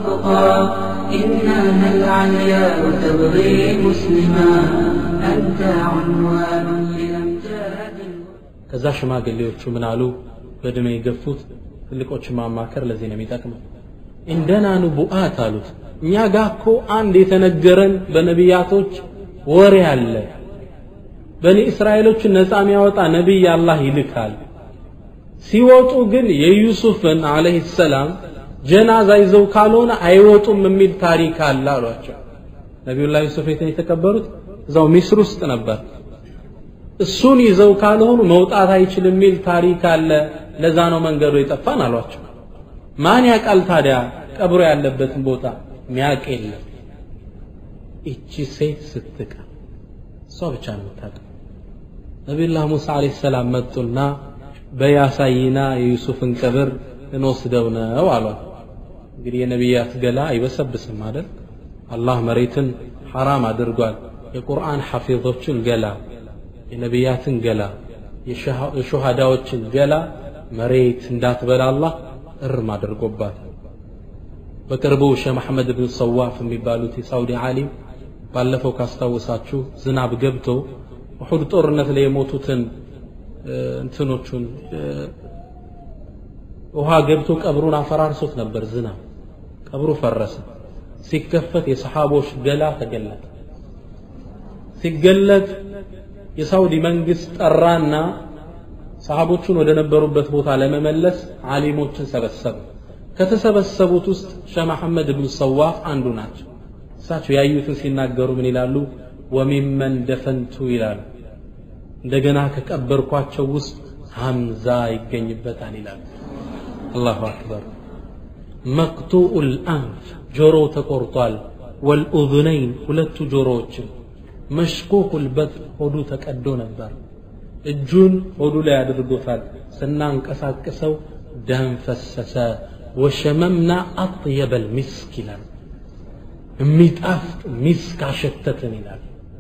والتقى إنها العليا وتبغي مسلما أنت عنوان لأمجاد ከዛ ሽማግሌዎቹ ምን አሉ በእድሜ የገፉት ትልቆች ማማከር ለዚህ ነው የሚጠቅመው እንደና ንቡአት አሉት እኛ ጋር እኮ አንድ የተነገረን በነቢያቶች ወሬ አለ በኒ እስራኤሎችን ነፃ የሚያወጣ ነቢይ አላህ ይልካል ሲወጡ ግን የዩሱፍን አለህ ሰላም ጀናዛ ይዘው ካልሆነ አይወጡም የሚል ታሪክ አለ አሏቸው ነቢዩላህ ዩሱፍ የትን የተቀበሩት እዛው ሚስር ውስጥ ነበር እሱን ይዘው ካልሆኑ መውጣት አይችልም የሚል ታሪክ አለ ለዛ ነው መንገዱ የጠፋን አሏቸው ማን ያውቃል ታዲያ ቀብሮ ያለበትን ቦታ ሚያቅ የለም እቺ ሴት ስትቀ እሷ ብቻ ነው የምታውቀው ነቢዩላህ ሙሳ አለይሂ ሰላም መጡና በያሳይና የዩሱፍን ቀብር እንወስደው ነው አሏት እንግዲህ የነቢያት ገላ አይበሰብስም አይደል አላህ መሬትን ሐራም አድርጓል የቁርአን ሐፊዞችን ገላ የነቢያትን ገላ የሹሃዳዎችን ገላ መሬት እንዳትበላ አላህ እርም አድርጎባት በቅርቡ ሼህ መሐመድ ብን ሰዋፍ የሚባሉት የሳውዲ ዓሊም ባለፈው ካስታወሳችሁ ዝናብ ገብቶ ውሑድ ጦርነት ላይ የሞቱትን እንትኖቹን ውሃ ገብቶ ቀብሩን አፈራርሶት ነበር ዝናብ ቀብሩ ፈረሰ ሲከፈት የሰሓቦች ገላ ተገለጠ ሲገለጥ የሳውዲ መንግስት ጠራና ሰሃቦቹን ወደ ነበሩበት ቦታ ለመመለስ ዓሊሞችን ሰበሰበ ከተሰበሰቡት ውስጥ ሸህ መሐመድ ብን ሰዋፍ አንዱ ናቸው እሳቸው ያዩትን ሲናገሩ ምን ይላሉ ወሚመን ደፈንቱ ይላሉ እንደገና ከቀበርኳቸው ውስጥ ሐምዛ ይገኝበታል ይላሉ አላሁ አክበር መቅጡኡ ልአንፍ ጆሮው ተቆርጧል ወልኡذነይን ሁለቱ ጆሮዎችን መሽኩኩ ልበጥን ሆዱ ተቀዶ ነበር እጁን ሆዱ ላይ አድርጎታል ስናንቀሳቅሰው ደም ፈሰሰ ወሸመምና አጥየበ ልሚስክ ይላል የሚጣፍጥ ሚስክ አሸተትን ይላል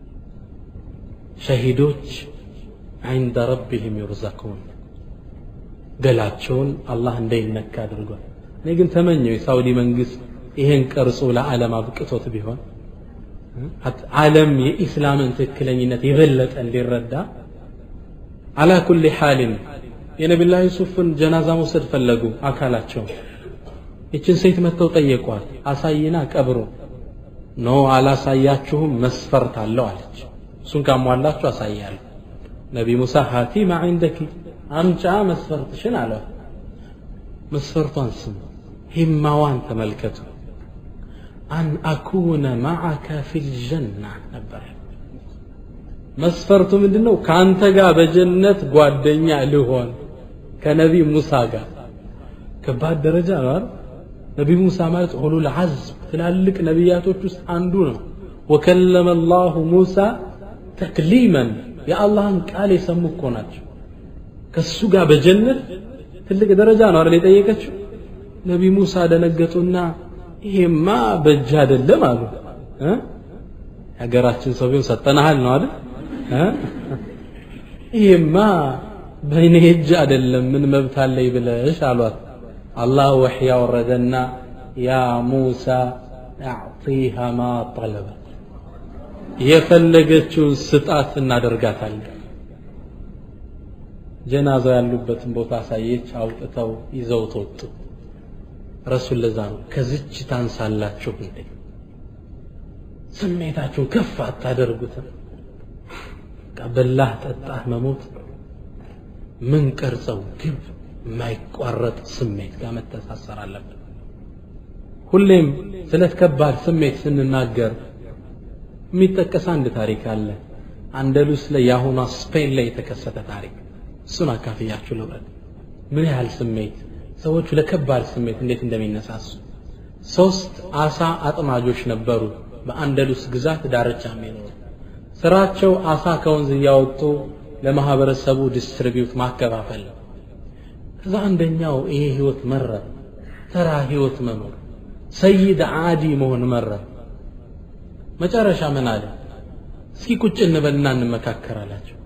ሸሂዶች عند ربهم يرزقون ገላቸውን አላህ እንዳይነካ አድርጓል እኔ ግን ተመኘው የሳውዲ መንግስት ይሄን ቀርጾ ለዓለም አብቅቶት ቢሆን ዓለም የኢስላምን ትክክለኝነት የበለጠ እንዲረዳ አላ ኩል ሓልን የነቢላ ዩሱፍን ጀናዛ መውሰድ ፈለጉ አካላቸው ይችን ሴት መጥተው ጠየቋት አሳይና ቀብሮ ኖ አላሳያችሁም መስፈርት አለው አለች እሱን ካሟላችሁ አሳያለሁ ነቢ ሙሳ ሃቲ ማ ዒንደኪ አምጫ መስፈርትሽን አለ መስፈርቷን ስሙ ሂማዋን ተመልከቱ አን አኩነ ማዓከ ፊ ልጀና ነበር መስፈርቱ ምንድን ነው ከአንተ ጋር በጀነት ጓደኛ ልሆን ከነቢ ሙሳ ጋር ከባድ ደረጃ ነው አይደል ነቢ ሙሳ ማለት ኡሉል ዐዝም ትላልቅ ነቢያቶች ውስጥ አንዱ ነው ወከለመ አላሁ ሙሳ ተክሊመን የአላህን ቃል የሰሙ እኮ ናቸው ከሱ ጋር በጀነት ትልቅ ደረጃ ነው አይደል የጠየቀችው ነቢ ሙሳ ደነገጡና ይሄማ በእጅ አይደለም አሉ የሀገራችን ሰው ቢሆን ሰጠናሃል ነው አይደል ይሄማ በእኔ እጅ አይደለም ምን መብት አለኝ ብለሽ አሏት አላህ ወሕይ ያወረደና ያ ሙሳ አዕጢሃ ማ ጠለበት የፈለገችውን ስጣት እናደርጋታለን ጀናዛው ያሉበትን ቦታ አሳየች አውጥተው ይዘውት ወጡ ረሱል ለዛ ነው ከዝች ታንሳላችሁ እንዴ ስሜታችሁን ከፍ አታደርጉትም በላህ ጠጣህ መሞት ምን ቀርጸው ግብ የማይቋረጥ ስሜት ጋር መተሳሰር አለብን ሁሌም ስለ ከባድ ስሜት ስንናገር የሚጠቀስ አንድ ታሪክ አለ አንደሉስ ላይ የአሁኗ ስፔን ላይ የተከሰተ ታሪክ እሱን አካፍያችሁ ልውረድ ምን ያህል ስሜት ሰዎቹ ለከባድ ስሜት እንዴት እንደሚነሳሱ ሶስት አሳ አጥማጆች ነበሩ በአንደሉስ ግዛት ዳርቻ የሚኖሩ ስራቸው አሳ ከወንዝ እያወጡ ለማህበረሰቡ ዲስትሪቢዩት ማከፋፈል ነው ከዛ አንደኛው ይሄ ህይወት መረ ተራ ህይወት መኖር ሰይድ አዲ መሆን መረ መጨረሻ ምን አለ እስኪ ቁጭ እንበልና እንመካከር አላቸው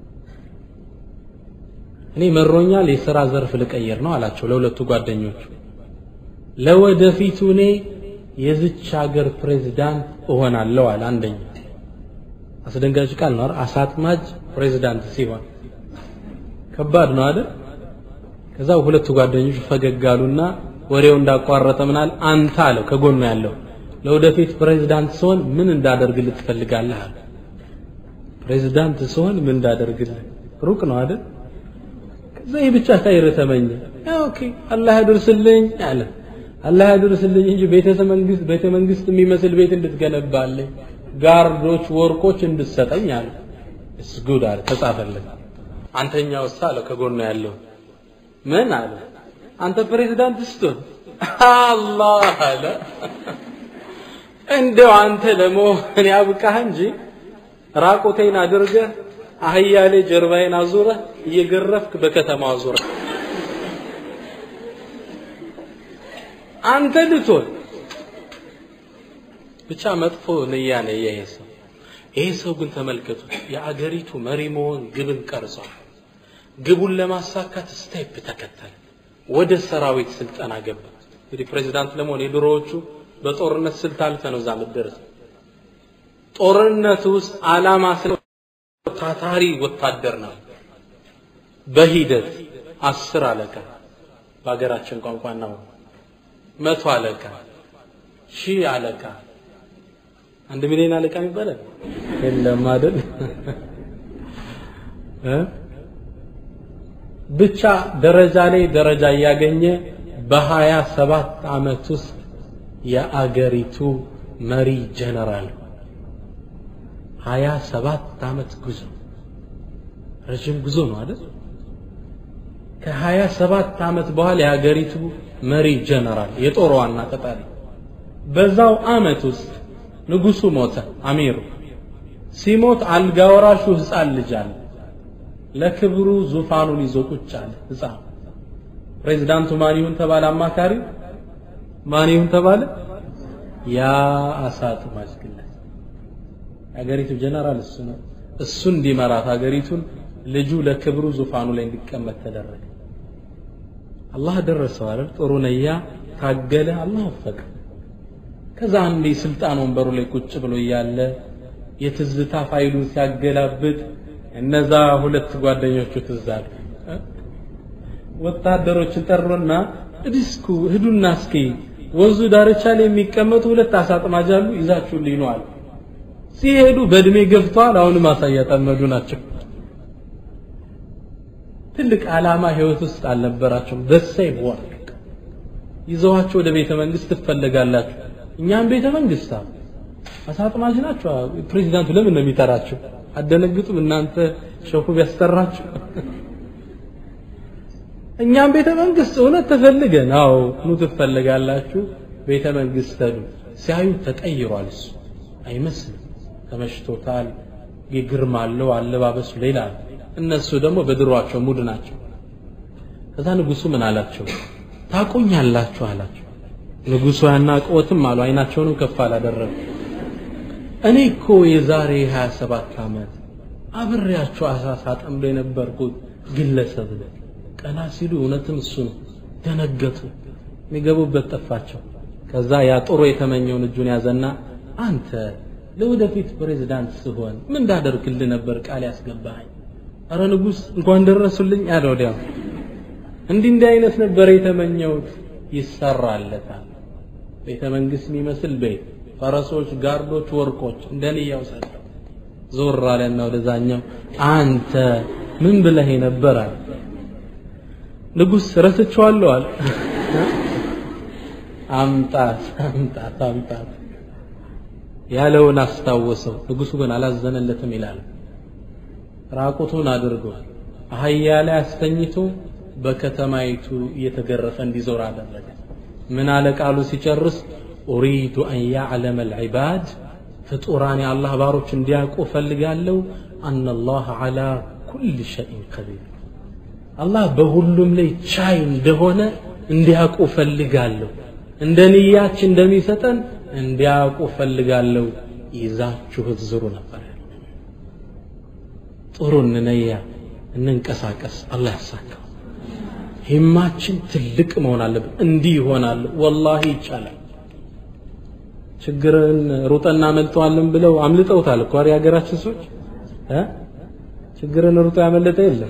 እኔ መሮኛል የሥራ ዘርፍ ልቀይር ነው አላቸው ለሁለቱ ጓደኞቹ ለወደፊቱ እኔ የዝች ሀገር ፕሬዝዳንት እሆናለሁ አለ አንደኛ አስደንጋጭ ቃል ነው አሳጥማጅ ፕሬዝዳንት ሲሆን ከባድ ነው አይደል ከዛ ሁለቱ ጓደኞች ፈገግ አሉና ወሬው እንዳቋረጠ ምናል አንተ አለው ከጎኑ ያለው ለወደፊት ፕሬዝዳንት ስሆን ምን እንዳደርግልህ ትፈልጋለህ አለ ፕሬዝዳንት ስሆን ምን እንዳደርግልህ ሩቅ ነው አይደል ከዛ ይህ ብቻ ኸይር ተመኘ ኦኬ አላህ ያድርስልኝ አለ አላህ ያድርስልኝ እንጂ ቤተ መንግስት ቤተ መንግስት የሚመስል ቤት እንድትገነባልኝ ጋርዶች ወርቆች እንድትሰጠኝ አለ እስ ጉድ አለ ተጻፈለት አንተኛው እሳ አለው ከጎኑ ያለው ምን አለ አንተ ፕሬዝዳንት ስትሆን አላህ አለ እንደው አንተ ለመሆን ያብቃህ እንጂ ራቁቴን አድርገህ አህያ ላይ ጀርባዬን አዙረህ እየገረፍክ በከተማ አዙረህ አንተ ልትሆን ብቻ መጥፎ ንያ ነው ይሄ ሰው ይሄ ሰው ግን ተመልከቱ የአገሪቱ መሪ መሆን ግብን ቀርጿል ግቡን ለማሳካት ስቴፕ ተከተለ ወደ ሰራዊት ስልጠና ገባ እንግዲህ ፕሬዚዳንት ለመሆን የድሮዎቹ በጦርነት ስልት አልፈ ነው እዛ ምደረስ ጦርነት ውስጥ አላማ ስለ ታታሪ ወታደር ነው በሂደት አስር አለቃ በሀገራችን ቋንቋ ነው መቶ አለቃ ሺህ አለቃ አንድ ሚሊዮን አለቃ ይባላል የለም አይደል ብቻ ደረጃ ላይ ደረጃ እያገኘ በሀያ ሰባት አመት ውስጥ የአገሪቱ መሪ ጀነራል ሀያ ሰባት አመት ጉዞ ረዥም ጉዞ ነው አይደል ከሀያ ሰባት አመት በኋላ የሀገሪቱ መሪ ጀነራል የጦር ዋና ቀጣሪ በዛው አመት ውስጥ ንጉሱ ሞተ አሚሩ ሲሞት አልጋ ወራሹ ህፃን ልጅ አለ ለክብሩ ዙፋኑን ይዞ ቁጭ አለ ህፃን ፕሬዝዳንቱ ማን ይሁን ተባለ አማካሪ ማን ይሁን ተባለ ያ አሳጥማጅ ግለት የሀገሪቱ ጀነራል እሱ ነው እሱ እንዲመራት ሀገሪቱን ልጁ ለክብሩ ዙፋኑ ላይ እንዲቀመጥ ተደረገ አላህ ደረሰው አይደል ጥሩ ነያ ታገለ አላህ ወፈቀ ከዛ አንዴ ስልጣን ወንበሩ ላይ ቁጭ ብሎ እያለ የትዝታ ፋይሉን ሲያገላብጥ እነዛ ሁለት ጓደኞቹ ትዝ አሉ ወታደሮችን ጠሩና እዲስኩ ሂዱና እስኪ ወንዙ ዳርቻ ላይ የሚቀመጡ ሁለት አሳጥማጅ አሉ ይዛችሁልኝ ነው አሉ ሲሄዱ በእድሜ ገፍተዋል አሁንም አሳ እያጠመዱ ናቸው ትልቅ ዓላማ ህይወት ውስጥ አልነበራቸውም በሰይ ወርቅ ይዘዋቸው ወደ ቤተ መንግስት ትፈለጋላችሁ እኛም ቤተ መንግስት አሳጥማጅ ናቸው ፕሬዚዳንቱ ለምን ነው የሚጠራችሁ አደነግጡም እናንተ ሸፉ ቢያስጠራችሁ እኛም ቤተ መንግስት እውነት ተፈልገን አዎ ኑ ትፈልጋላችሁ ቤተ መንግስት ሄዱ ሲያዩ ተቀይሯል እሱ አይመስልም ተመሽቶታል ግርማ አለው አለባበሱ ሌላ እነሱ ደግሞ በድሯቸው ሙድ ናቸው ከዛ ንጉሱ ምን አላቸው ታቆኛላችሁ አላቸው ንጉሱ ያናቅወትም አሉ አይናቸውንም ከፍ አላደረጉ እኔ እኮ የዛሬ 27 ዓመት አብሬያቸው አሳሳ ጠምዶ የነበርኩት ግለሰብ ነኝ ቀና ሲሉ እውነትም እሱ ነው ደነገጡ የሚገቡበት ጠፋቸው ከዛ ያ ጥሩ የተመኘውን እጁን ያዘና አንተ ለወደፊት ፕሬዝዳንት ስሆን ምን እንዳደርግልህ ነበር ቃል ያስገባኸኝ አረ ንጉስ እንኳን ደረሱልኝ አለ ወዲያው እንዲህ እንዲህ አይነት ነበር የተመኘውት ይሰራለታል ቤተ መንግስት የሚመስል ቤት ፈረሶች ጋርዶች ወርቆች እንደንያው ሰጠው ዞር አለና ወደዛኛው አንተ ምን ብለህ ነበር አለ ንጉስ ረስቼዋለሁ አለ አምጣት አምጣት አምጣት ያለውን አስታወሰው ንጉሱ ግን አላዘነለትም ይላል ራቁቱን አድርጎ አህያ ላይ አስተኝቶ በከተማይቱ እየተገረፈ እንዲዞር አደረገ ምን አለ ቃሉ ሲጨርስ ኡሪዱ አን ያዕለመ ልዕባድ ፍጡራን የአላህ ባሮች እንዲያውቁ ፈልጋለሁ አነ አላህ ዓላ ኩል ሸይን ቀዲር አላህ በሁሉም ላይ ቻይ እንደሆነ እንዲያውቁ ፈልጋለሁ እንደ ንያች እንደሚሰጠን እንዲያውቁ ፈልጋለሁ ይዛችሁት ዝሩ ነበር ጥሩ እንነያ እንንቀሳቀስ አላህ ያሳካው ሂማችን ትልቅ መሆን አለብን እንዲህ ይሆናል ወላሂ ይቻላል ችግርን ሩጠና መልጠዋለን ብለው አምልጠውታል እኮ አይደል የሀገራችን ሰዎች እ ችግርን ሩጦ ያመለጠ የለም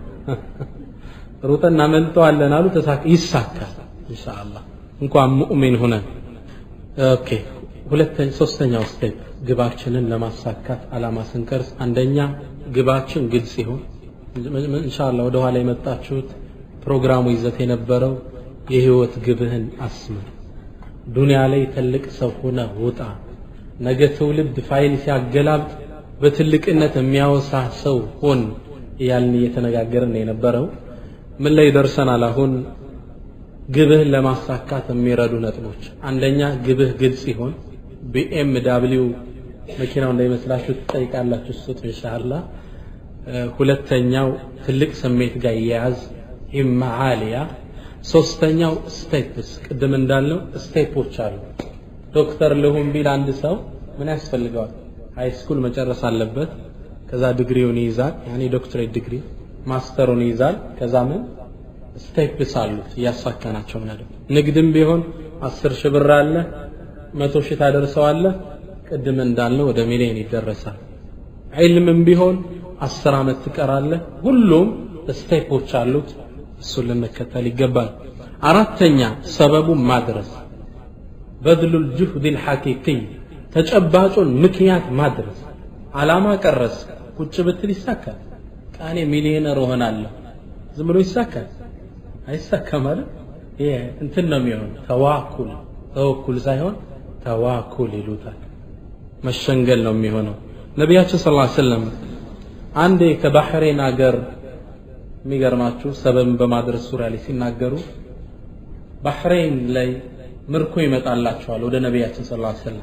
ሩጠና መልጠዋለን አሉ ተሳካ ይሳካል ኢንሻአላህ እንኳን ሙእሚን ሆነን ኦኬ ሁለተኛ ሶስተኛው ስቴፕ ግባችንን ለማሳካት አላማ ስንቀርጽ አንደኛ ግባችን ግልጽ ይሁን ኢንሻአላህ ወደ ኋላ የመጣችሁት ፕሮግራሙ ይዘት የነበረው የህይወት ግብህን አስምር ዱንያ ላይ ትልቅ ሰው ሆነ ውጣ ነገ ትውልድ ፋይል ሲያገላብጥ በትልቅነት የሚያወሳ ሰው ሆን እያልን እየተነጋገርን የነበረው ምን ላይ ደርሰናል አሁን ግብህን ለማሳካት የሚረዱ ነጥቦች አንደኛ ግብህ ግልጽ ይሆን ቢኤም ዳብሊው መኪናው እንዳይመስላችሁ ትጠይቃላችሁ ስጡ ኢንሻአላ ሁለተኛው ትልቅ ስሜት ጋር ይያያዝ ሂማ ዓሊያ ሶስተኛው ስቴፕስ ቅድም እንዳልነው ስቴፖች አሉ ዶክተር ልሁን ቢል አንድ ሰው ምን ያስፈልገዋል ሃይ ስኩል መጨረስ አለበት ከዛ ዲግሪውን ይይዛል ያኔ ዶክትሬት ዲግሪ ማስተሩን ይይዛል ከዛ ምን ስቴፕስ አሉት እያሳካናቸው ምን ንግድም ቢሆን አስር ሺህ ብር አለ መቶ ሺህ ታደርሰዋለህ ቅድም እንዳልነው ወደ ሚሊዮን ይደረሳል ዒልምም ቢሆን አስር ዓመት ትቀራለህ ሁሉም ስቴፖች አሉት እሱን ልንከተል ይገባል አራተኛ ሰበቡን ማድረስ በድሉል ጁህድ ልሐቂቂይ ተጨባጩን ምክንያት ማድረስ አላማ ቀረስ ቁጭ ብትል ይሳካል ቃኔ ሚሊዮነር እሆናለሁ ዝም ብሎ ይሳካል አይሳካም ማለት ይሄ እንትን ነው የሚሆን ተዋኩል ተወኩል ሳይሆን ተዋኩል ይሉታል መሸንገል ነው የሚሆነው ነቢያችን ስ ሰለም አንዴ ከባህሬን አገር የሚገርማችሁ ሰበብን በማድረስ ዙሪያ ላይ ሲናገሩ ባህሬን ላይ ምርኮ ይመጣላቸዋል ወደ ነቢያችን ስ ሰለም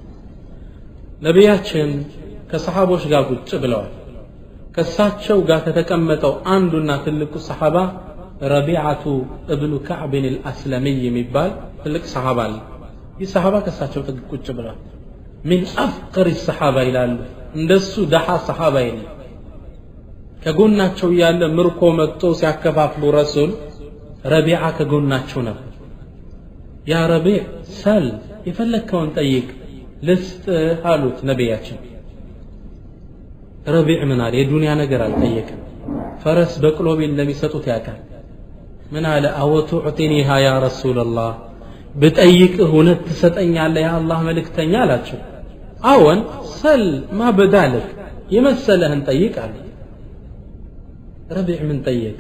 ነቢያችን ከሰሓቦች ጋር ቁጭ ብለዋል ከእሳቸው ጋር ከተቀመጠው አንዱና ትልቁ ሰሓባ ረቢዓቱ እብኑ ካዕብን ልአስለሚይ የሚባል ትልቅ ሰሓባ አለ ይህ ሰሓባ ከእሳቸው ጥግ ቁጭ ብለዋል ሚን አፍቅር ሰሓባ ይላሉ እንደሱ ደሓ ሰሓባ የለም ከጎናቸው እያለ ምርኮ መጥቶ ሲያከፋፍሉ ረሱል ረቢዓ ከጎናቸው ነበር ያ ረቢዕ ሰል የፈለግከውን ጠይቅ ልስጥህ አሉት ነቢያችን ረቢዕ ምን አለ የዱንያ ነገር አልጠየቅም ፈረስ በቅሎ ቢል እንደሚሰጡት ያውቃል ምን አለ አወቱዕጢኒሃ ያ ረሱላላህ ብጠይቅህ እውነት ትሰጠኛለህ የአላህ መልእክተኛ አላቸው አዎን ሰል ማ በዳልክ የመሰለህን ጠይቅ አለ ረቢዕ ምን ጠየቅ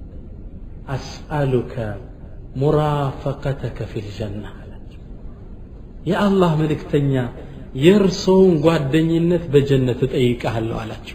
አስአሉከ ሙራፈቀተከ ፊ ልጀና አላቸው የአላህ መልእክተኛ የእርሶውን ጓደኝነት በጀነት እጠይቅሃለሁ አላቸው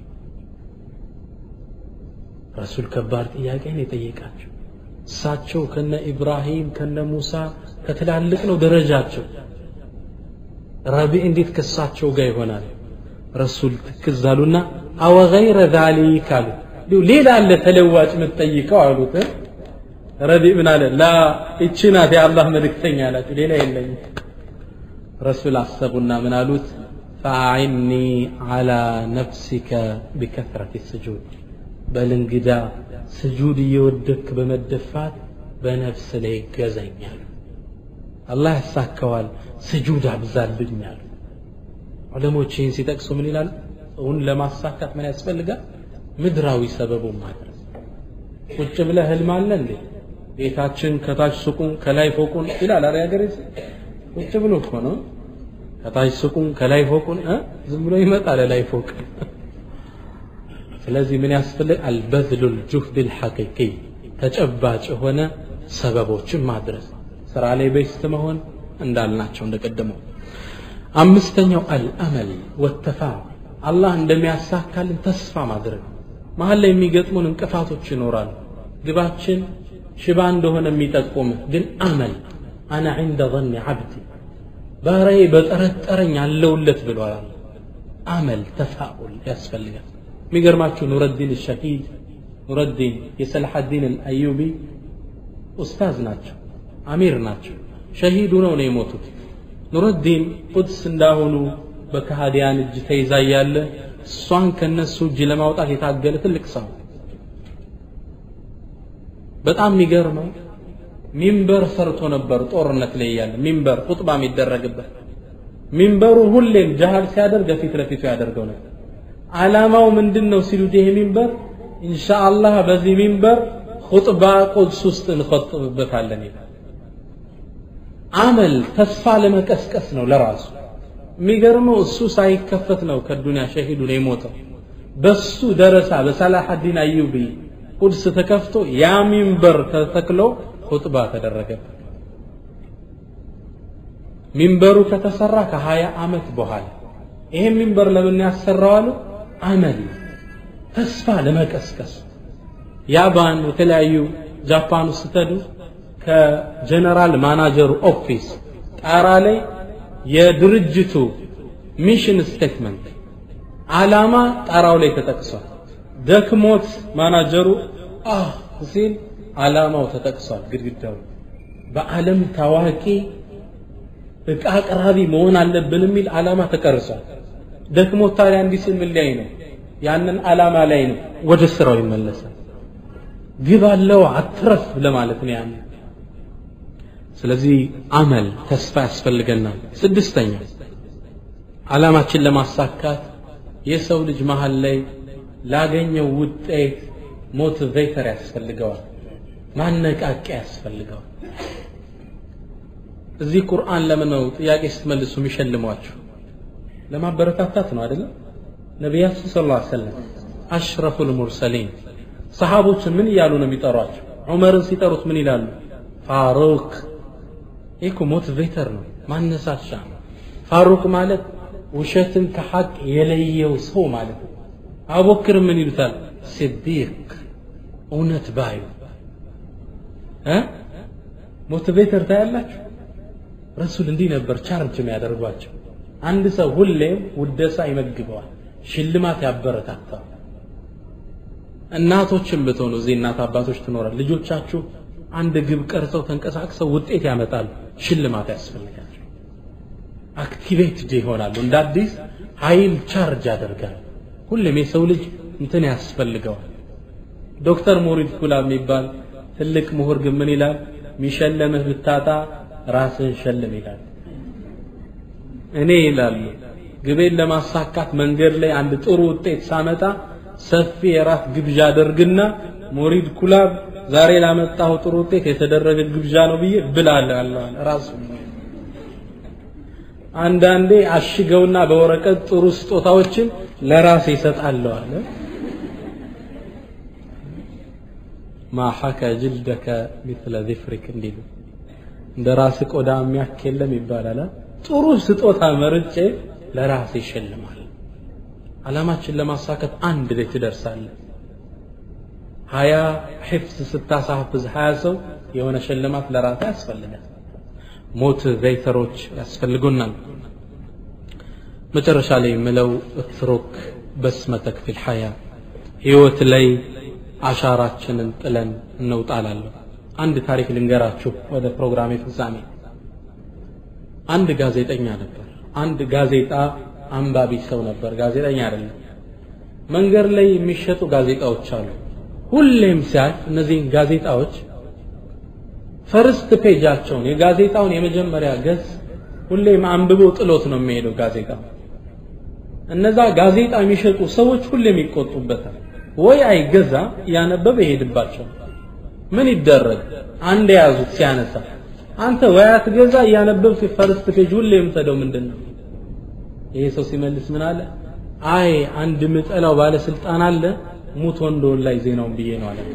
ረሱል ከባድ ጥያቄን የጠየቃቸው እሳቸው ከነ ኢብራሂም ከነ ሙሳ ከትላልቅ ነው ደረጃቸው ረቢዕ እንዴት ከእሳቸው ጋር ይሆናል ረሱል ትክዝ አሉና አወ ገይረ ዛሊክ አሉ ሌላ አለ ተለዋጭ የምትጠይቀው አሉት ረቢዕ ምን አለ ላ እቺ ናት የአላህ መልእክተኛ አላቸው ሌላ የለኝም ረሱል አሰቡና ምን አሉት ፈአዒኒ ዓላ ነፍሲከ ቢከትረት ስጁድ በል እንግዳ ስጁድ እየወደክ በመደፋት በነፍስ ላይ ገዘኛል አላህ ያሳካዋል ስጁድ አብዛልኛል ዑለሞች ይህን ሲጠቅሱ ምን ይላል እውን ለማሳካት ምን ያስፈልጋል ምድራዊ ሰበቡን ማድረስ ቁጭ ብለህ ህልም አለ እንዴ ቤታችን ከታች ሱቁን ከላይ ፎቁን ይላል አረ ያገሬ ቁጭ ብሎ እኮ ነው ከታች ሱቁን ከላይ ፎቁን ዝም ብሎ ይመጣል ላይ ፎቅ ስለዚህ ምን ያስፈልግ አልበዝሉ ልጁህድ ልሐቂቂ ተጨባጭ የሆነ ሰበቦችን ማድረስ ስራ ላይ ቤስት መሆን እንዳልናቸው እንደቀደመው አምስተኛው አልአመል ወተፋ አላህ እንደሚያሳካልን ተስፋ ማድረግ መሀል ላይ የሚገጥሙን እንቅፋቶች ይኖራሉ ግባችን ሽባ እንደሆነ የሚጠቁም ግን አመል አና ዕንደ ظن ዓብዲ ባሪያዬ በጠረጠረኝ አለውለት ብሏል አመል ተፋኡል ያስፈልጋል የሚገርማችሁ ኑረዲን ሸሂድ ኑረዲን የሰላሐዲን አልአዩቢ ኡስታዝ ናቸው አሚር ናቸው ሸሂድ ሆነው ነው የሞቱት ኑረዲን ቁድስ እንዳሁኑ በከሃዲያን እጅ ተይዛ እያለ እሷን ከነሱ እጅ ለማውጣት የታገለ ትልቅ ሰው በጣም የሚገርመው ሚንበር ሰርቶ ነበር ጦርነት ላይ እያለ ሚንበር ኹጥባ የሚደረግበት ሚንበሩ ሁሌም ጃሃል ሲያደርግ ፊት ለፊቱ ያደርገው ነበር ዓላማው ምንድን ነው ሲሉት ይሄ ሚንበር ኢንሻአላህ በዚህ ሚንበር ኹጥባ ቁድስ ውስጥ እንኸጥብበታለን ይላል አመል ተስፋ ለመቀስቀስ ነው ለራሱ የሚገርመው እሱ ሳይከፈት ነው ከዱንያ ሸሂዱ ነው የሞተው በሱ ደረሳ በሰላሐዲን አዩቢ ቁድስ ተከፍቶ ያ ሚንበር ተተክሎ ኹጥባ ተደረገበት ሚንበሩ ከተሰራ ከሀያ ዓመት በኋላ ይሄን ሚንበር ለምን ያሰራዋሉ አመል ተስፋ ለመቀስቀስ ያባን የተለያዩ ጃፓን ውስጥ ስትሄዱ ከጀነራል ማናጀሩ ኦፊስ ጣራ ላይ የድርጅቱ ሚሽን ስቴትመንት ዓላማ ጣራው ላይ ተጠቅሷል ደክሞት ማናጀሩ አህ ሲል ዓላማው ተጠቅሷል ግድግዳው በዓለም ታዋቂ እቃ አቅራቢ መሆን አለብን የሚል ዓላማ ተቀርጿል ደክሞት ታዲያ እንዲህ ሲል ምን ላይ ነው ያንን ዓላማ ላይ ነው ወደ ስራው ይመለሳል ግብ አለው አትረፍ ለማለት ነው ያን ስለዚህ አመል ተስፋ ያስፈልገናል ስድስተኛ ዓላማችን ለማሳካት የሰው ልጅ መሀል ላይ ላገኘው ውጤት ሞቲቬተር ያስፈልገዋል ማነቃቂያ ያስፈልገዋል እዚህ ቁርአን ለምን ነው ጥያቄ ስትመልሱ የሚሸልሟችሁ ለማበረታታት ነው አይደለም ነቢያችን ስለ ላ ሰለም አሽረፉ ልሙርሰሊን ሰሃቦችን ምን እያሉ ነው የሚጠሯቸው ዑመርን ሲጠሩት ምን ይላሉ ፋሩክ ይህ እኮ ሞቲቬተር ነው ማነሳሻ ፋሩክ ማለት ውሸትን ከሐቅ የለየው ሰው ማለት ነው አቡበክር ምን ይሉታል ሲዲቅ እውነት ባዩ ሞቲቬተር ታያላችሁ ረሱል እንዲህ ነበር ቻርጅ የሚያደርጓቸው አንድ ሰው ሁሌም ውደሳ ይመግበዋል ሽልማት ያበረታታል እናቶችን ብትሆኑ እዚህ እናት አባቶች ትኖራል ልጆቻችሁ አንድ ግብ ቀርጸው ተንቀሳቅሰው ውጤት ያመጣሉ ሽልማት ያስፈልጋቸው አክቲቬትድ ይሆናሉ እንደ አዲስ ኃይል ቻርጅ ያደርጋል ሁሌም የሰው ልጅ እንትን ያስፈልገዋል ዶክተር ሙሪድ ኩላ የሚባል ትልቅ ምሁር ግን ምን ይላል ሚሸለምህ ብታጣ ራስን ሸልም ይላል እኔ ይላሉ ግቤን ለማሳካት መንገድ ላይ አንድ ጥሩ ውጤት ሳመጣ ሰፊ የራት ግብዣ አደርግና ሙሪድ ኩላብ ዛሬ ላመጣው ጥሩ ውጤት የተደረገ ግብዣ ነው ብዬ ብላለሁ ራሱ አንዳንዴ አሽገውና በወረቀት ጥሩ ስጦታዎችን ለራሴ ይሰጣለሁ አለ ማ ሐከ ጅልደከ ሚስለ ዚፍሪክ እንዲሉ እንደ ራስ ቆዳ የሚያክ የለም ይባላል ጥሩ ስጦታ መርጬ ለራሴ ይሸልማል ዓላማችን ለማሳካት አንድ ላይ ትደርሳለህ ሀያ ሒፍዝ ስታሳፍዝ ሀያ ሰው የሆነ ሽልማት ለራሴ ያስፈልጋል ሞቲቬተሮች ያስፈልጉናል መጨረሻ ላይ የምለው እትሩክ በስመተክ ፊል ሐያ ህይወት ላይ አሻራችንን ጥለን እንውጣላለሁ አንድ ታሪክ ልንገራችሁ ወደ ፕሮግራሜ ፍጻሜ አንድ ጋዜጠኛ ነበር አንድ ጋዜጣ አንባቢ ሰው ነበር ጋዜጠኛ አይደለም መንገድ ላይ የሚሸጡ ጋዜጣዎች አሉ ሁሌም ሲያልፍ እነዚህን ጋዜጣዎች ፈርስት ፔጃቸውን የጋዜጣውን የመጀመሪያ ገጽ ሁሌም አንብቦ ጥሎት ነው የሚሄደው ጋዜጣ እነዛ ጋዜጣ የሚሸጡ ሰዎች ሁሌም ይቆጡበታል ወይ አይገዛ እያነበበ ይሄድባቸው ምን ይደረግ አንድ የያዙት ሲያነሳ አንተ ወይ አትገዛ እያነበብክ ፈርስት ፔጅ ሁሌ የምትሄደው ምንድን ነው ይሄ ሰው ሲመልስ ምን አለ አይ አንድ ምጠላው ባለስልጣን አለ ሙት ወንዶን ላይ ዜናውን ብዬ ነው አለ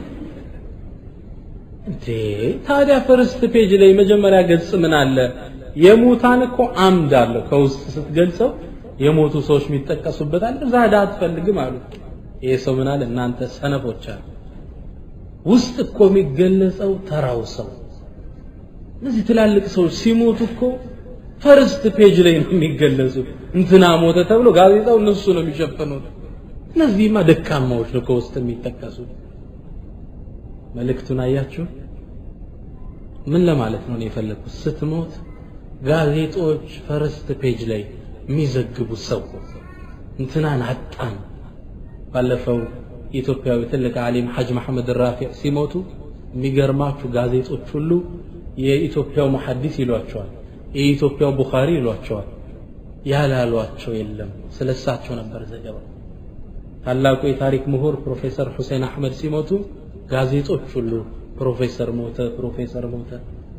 እንዴ ታዲያ ፈርስት ፔጅ ላይ መጀመሪያ ገጽ ምን አለ የሙታን እኮ አምድ አለው ከውስጥ ስትገልጸው የሞቱ ሰዎች የሚጠቀሱበት አለ እዛ ዳ አትፈልግም አሉ ይሄ ሰው ምን አለ እናንተ ሰነፎች አሉ ውስጥ እኮ የሚገለጸው ተራው ሰው እነዚህ ትላልቅ ሰዎች ሲሞቱ እኮ ፈርስት ፔጅ ላይ ነው የሚገለጹ እንትና ሞተ ተብሎ ጋዜጣው እነሱ ነው የሚሸፍኑት እነዚህማ ደካማዎች ነው ከውስጥ የሚጠቀሱ መልእክቱን አያችሁ ምን ለማለት ነው የፈለግኩት ስትሞት ጋዜጦች ፈርስት ፔጅ ላይ የሚዘግቡ ሰው እንትናን አጣን ባለፈው የኢትዮጵያዊ ትልቅ ዓሊም ሐጅ መሐመድ ራፊዕ ሲሞቱ የሚገርማችሁ ጋዜጦች ሁሉ የኢትዮጵያው መሐዲስ ይሏቸዋል የኢትዮጵያው ቡኻሪ ይሏቸዋል ያላሏቸው የለም ስለ እሳቸው ነበር ዘገባው ታላቁ የታሪክ ምሁር ፕሮፌሰር ሁሴን አሕመድ ሲሞቱ ጋዜጦች ሁሉ ፕሮፌሰር ሞተ ፕሮፌሰር ሞተ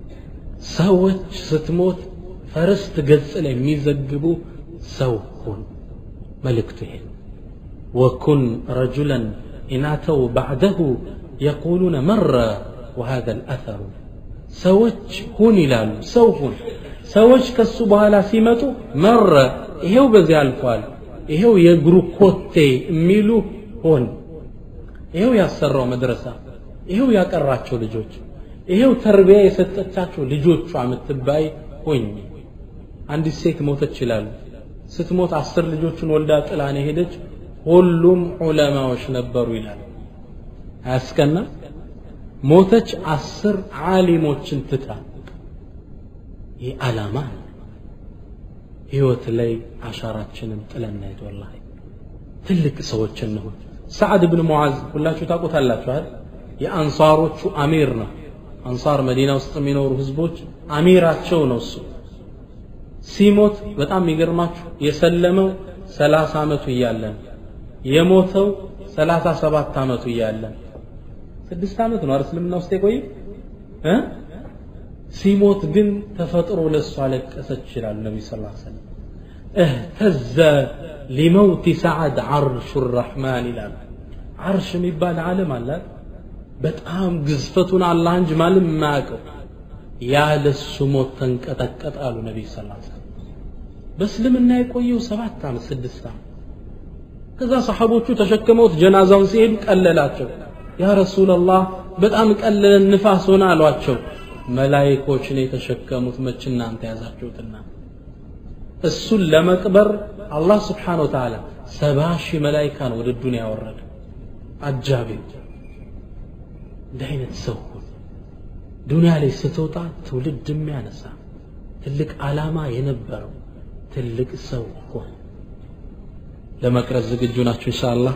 ሰዎች ስትሞት ፈርስት ገጽ ላይ የሚዘግቡ ሰው ሁን መልእክቱ ይሄ ወኩን ረጁለን ኢናተው ባዕደሁ የቁሉነ መረ ወሃذا الأثر ሰዎች ሁን ይላሉ ሰው ሁን ሰዎች ከሱ በኋላ ሲመጡ መረ ይሄው በዚህ አልፏል ይሄው የእግሩ ኮቴ የሚሉ ሆን ይሄው ያሰራው መድረሳ ይሄው ያቀራቸው ልጆች ይሄው ተርቢያ የሰጠቻቸው ልጆቿ የምትባይ ሆኝ አንዲት ሴት ሞተች ይላሉ ስትሞት አስር ልጆችን ወልዳ ጥላን ሄደች ሁሉም ዑለማዎች ነበሩ ይላል አያስቀና ሞተች አስር ዓሊሞችን ትታ ይህ ዓላማ ነው ህይወት ላይ አሻራችንን ጥለን ሄድ ወላሂ ትልቅ ሰዎች እንሁን ሰዓድ ብን ሙዓዝ ሁላችሁ ታውቁታላችሁ አይደል የአንሳሮቹ አሚር ነው አንሳር መዲና ውስጥ የሚኖሩ ህዝቦች አሚራቸው ነው እሱ ሲሞት በጣም የሚገርማችሁ የሰለመው ሰላሳ ዓመቱ እያለን የሞተው ሰላሳ ሰባት ዓመቱ እያለን ስድስት ዓመት ነው እስልምና ውስጥ የቆየ እ ሲሞት ግን ተፈጥሮ ለእሱ አለቀሰች ይላሉ ነቢ ስ ሰለም እህተዘ ሊመውቲ ሰዓድ ዓርሹ ራሕማን ይላሉ ዓርሽ የሚባል ዓለም አላት በጣም ግዝፈቱን አላህ እንጂ ማንም የማያውቀው ያለሱ ሞት ተንቀጠቀጠ አሉ ነቢይ ስ ሰለም በእስልምና የቆየው ሰባት ዓመት ስድስት ዓመት ከዛ ሰሓቦቹ ተሸክመውት ጀናዛውን ሲሄዱ ቀለላቸው ያ ረሱላላህ በጣም ቀለለን ንፋስ ሆነ አሏቸው መላይኮች ነው የተሸከሙት መች እናንተ ያዛችሁትና እሱን ለመቅበር አላህ ስብሓን ወተዓላ ሰባ ሺህ መላይካ ነው ወደ ዱንያ ያወረደ አጃቢ እንዲህ አይነት ሰው ሁን ዱንያ ላይ ስትወጣ ትውልድ የሚያነሳ ትልቅ ዓላማ የነበረው ትልቅ ሰው ሆን ለመቅረጽ ዝግጁ ናቸው ኢንሻአላህ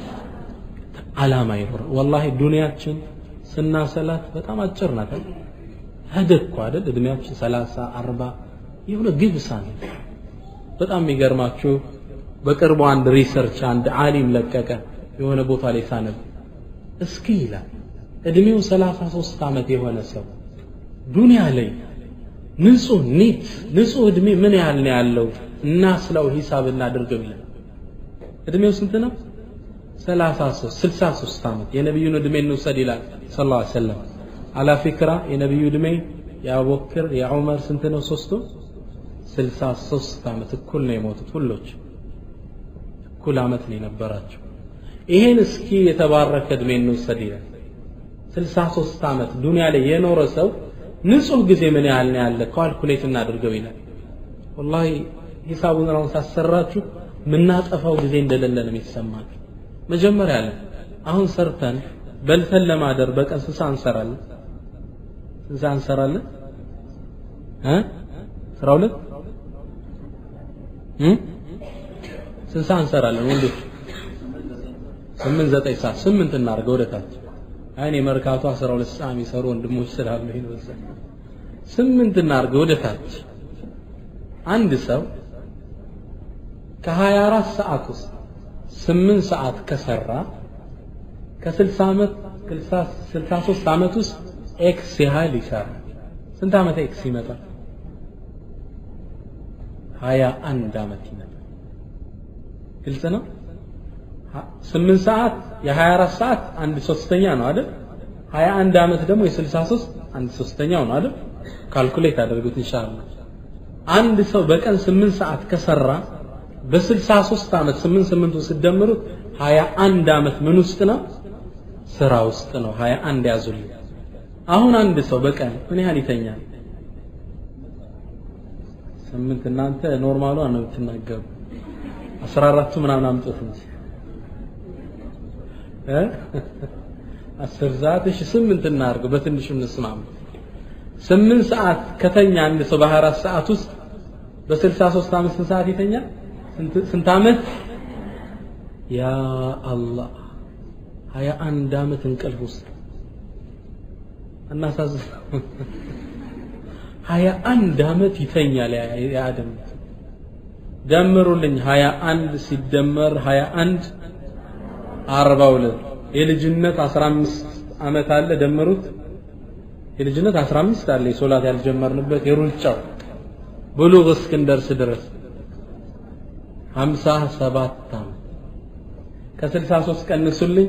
ዓላማ ይኖር ወላሂ ዱንያችን ስናሰላት በጣም አጭር ናት ሄደ እኮ አይደል እድሜያችን ሰላሳ አርባ የሆነ ግብሳ ነው በጣም የሚገርማችሁ በቅርቡ አንድ ሪሰርች አንድ ዓሊም ለቀቀ የሆነ ቦታ ላይ ሳነብ እስኪ ይላል እድሜው ሰላሳ ሶስት ዓመት የሆነ ሰው ዱንያ ላይ ንጹህ ኒት ንጹህ እድሜ ምን ያህል ነው ያለው እናስለው ሂሳብ እናድርገው ይላል እድሜው ስንት ነው 33 63 ዓመት የነቢዩን እድሜ እንውሰድ ይላል ስ ላ ሰለም አላ ፊክራ የነቢዩ እድሜ የአቡበክር የዑመር ስንት ነው ሶስቱ 63 ዓመት እኩል ነው የሞቱት ሁሎች እኩል ዓመት ነው የነበራቸው ይሄን እስኪ የተባረከ እድሜ እንውሰድ ይላል 63 ዓመት ዱንያ ላይ የኖረ ሰው ንጹህ ጊዜ ምን ያህል ነው ያለ ካልኩሌት እናድርገው ይላል ወላሂ ሂሳቡን አሁን ሳሰራችሁ ምናጠፋው ጊዜ እንደሌለ ነው የሚሰማችሁ መጀመሪያ አለ አሁን ሰርተን በልተን ለማደር በቀን ስንት ሰዓት እንሰራለን ስንት ሰዓት እንሰራለን እ አስራ ሁለት ስንት ሰዓት እንሰራለን ወንዶች ስምንት ዘጠኝ ሰዓት ስምንት እናድርገው ወደ ታች አይኔ መርካቶ አስራ ሁለት ሰዓት የሚሰሩ ወንድሞች ስላሉ ነው ስምንት እናድርገው ወደ ታች አንድ ሰው ከሀያ አራት ሰዓት ውስጥ ስምንት ሰዓት ከሰራ ከስልሳ ዓመት ስልሳ ሶስት ዓመት ውስጥ ኤክስ ያህል ይሰራል ስንት ዓመት ኤክስ ይመጣል ሀያ አንድ ዓመት ይመጣል ግልጽ ነው ስምንት ሰዓት የሀያ አራት ሰዓት አንድ ሶስተኛ ነው አይደል ሀያ አንድ ዓመት ደግሞ የስልሳ ሶስት አንድ ሶስተኛው ነው አይደል ካልኩሌት አድርጉት ኢንሻአላህ አንድ ሰው በቀን ስምንት ሰዓት ከሰራ በስልሳ ሶስት ዓመት ስምንት ስምንቱን ስደምሩት ሀያ አንድ ዓመት ምን ውስጥ ነው ስራ ውስጥ ነው ሀያ አንድ ያዙልኝ አሁን አንድ ሰው በቀን ምን ያህል ይተኛል ስምንት እናንተ ኖርማሉ ነው የምትናገሩ አስራ አራቱ ምናምን አምጡት እንጂ አስር ሰዓት እሺ ስምንት እናድርገው በትንሹ እንስማማ ስምንት ሰዓት ከተኛ አንድ ሰው በሀያ አራት ሰዓት ውስጥ በስልሳ ሶስት ዓመት ስንት ሰዓት ይተኛል ስንት ዓመት ያ አላህ ሀያ አንድ ዓመት እንቅልፍ ውስጥ እናሳዝን ሀያ አንድ ዓመት ይተኛል የአደም ደምሩልኝ ሀያ አንድ ሲደመር ሀያ አንድ አርባ ሁለት የልጅነት አስራ አምስት ዓመት አለ ደምሩት የልጅነት አስራ አምስት አለ የሶላት ያልጀመርንበት የሩጫው ብሉግ እስክንደርስ ድረስ ሀምሳ ሰባት ዓመት ከስልሳ ሶስት ቀንሱልኝ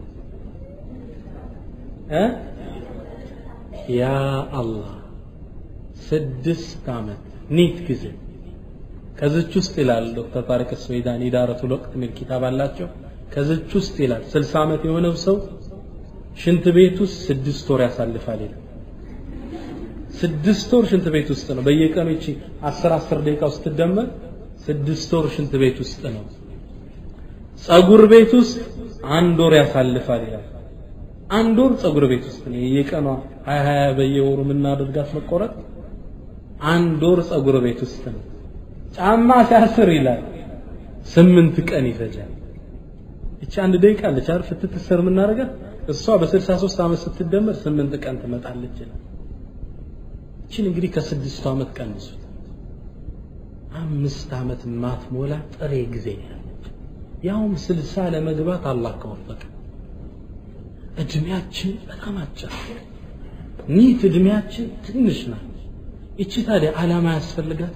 እ ያ አላህ ስድስት ዓመት ኒት ጊዜ ከዚች ውስጥ ይላል ዶክተር ታሪክ ስዌዳን ኢዳረቱል ወቅት የሚል ኪታብ አላቸው ከዚች ውስጥ ይላል ስልሳ ዓመት የሆነው ሰው ሽንት ቤት ውስጥ ስድስት ወር ያሳልፋል ይላል ስድስት ወር ሽንት ቤት ውስጥ ነው በየቀኑ ይቺ አስር አስር ደቂቃ ውስጥ ትደመር ስድስት ወር ሽንት ቤት ውስጥ ነው ጸጉር ቤት ውስጥ አንድ ወር ያሳልፋል ይላል አንድ ወር ጸጉር ቤት ውስጥ ነው የየቀኗ ሀያ ሀያ በየወሩ የምናደርጋት መቆረጥ አንድ ወር ጸጉር ቤት ውስጥ ነው ጫማ ሲያስር ይላል ስምንት ቀን ይፈጃል እቺ አንድ ደቂቃ አለች አይደል ፍትትስር የምናደርጋት እሷ በ63 ዓመት ስትደመር ስምንት ቀን ትመጣለች ይላል እቺን እንግዲህ ከስድስቱ ዓመት ቀንሱት አምስት ዓመት ማትሞላ ጥሬ ጊዜ ያለች ያውም ስልሳ ለመግባት አላህ ከወፈቀ እድሜያችን በጣም አጭር ኒት እድሜያችን ትንሽ ናት ይቺ ታዲያ ዓላማ ያስፈልጋት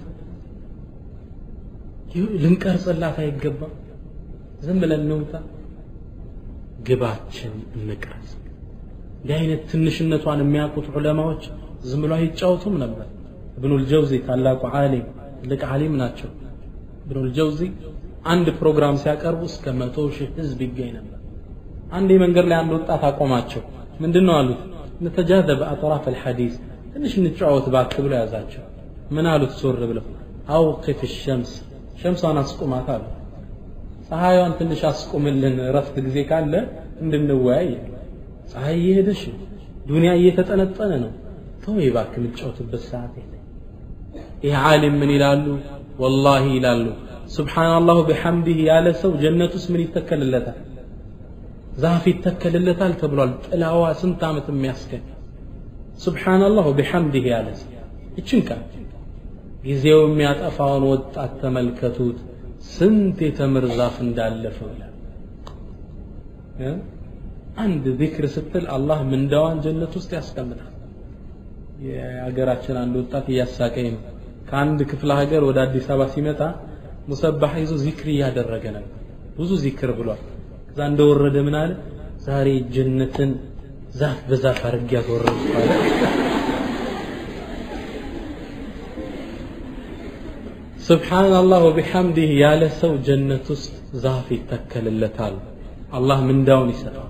ልንቀርጽላት አይገባም ዝም ብለን እንውጣ ግባችን እንቅረጽ እንዲህ አይነት ትንሽነቷን የሚያውቁት ዑለማዎች ዝም ብሎ አይጫወቱም ነበር እብኑል ጀውዚ ታላቁ ዓሊም ትልቅ ዓሊም ናቸው እብኑል ጀውዚ አንድ ፕሮግራም ሲያቀርቡ እስከ መቶ ሺህ ህዝብ ይገኝ ነበር አንድ መንገድ ላይ አንድ ወጣት አቆማቸው ምንድን ነው አሉት ነተጃዘበ አጥራፍ አልሐዲስ ትንሽ እንጫወት ባክ ብሎ ያዛቸው ምን አሉት ዞር ብለው አውቅፍ ሸምስ ሸምሷን አስቁማት አሉ ፀሐይዋን ትንሽ አስቁምልን ረፍት ጊዜ ካለ እንድንወያይ ፀሐይ እየሄደሽ ዱንያ እየተጠነጠነ ነው ተው እባክህ የምትጫወትበት ሰዓት የለ ይህ ዓሊም ምን ይላሉ ወላሂ ይላሉ ሱብሓነላሁ ቢሐምዲህ ያለ ሰው ጀነት ውስጥ ምን ይተከልለታል ዛፍ ይተከልለታል ተብሏል ጥላዋ ስንት ዓመት የሚያስገኝ ሱብሓነላሁ ቢሐምዲህ ያለ ሰው ይችን ቃል ጊዜው የሚያጠፋውን ወጣት ተመልከቱት ስንት የተምር ዛፍ እንዳለፈው ይላል አንድ ዚክር ስትል አላህ ምንዳዋን ጀነት ውስጥ ያስቀምጣል የሀገራችን አንድ ወጣት እያሳቀኝ ነው ከአንድ ክፍለ ሀገር ወደ አዲስ አበባ ሲመጣ ሙሰባህ ይዞ ዚክር እያደረገ ነበር ብዙ ዚክር ብሏል ከዛ እንደወረደ ምን አለ ዛሬ ጀነትን ዛፍ በዛፍ አድርጌ ያስወረድኩ አለ ስብሓንላህ ወቢሐምዲህ ያለ ሰው ጀነት ውስጥ ዛፍ ይተከልለታል አላህ ምንዳውን ይሰጣል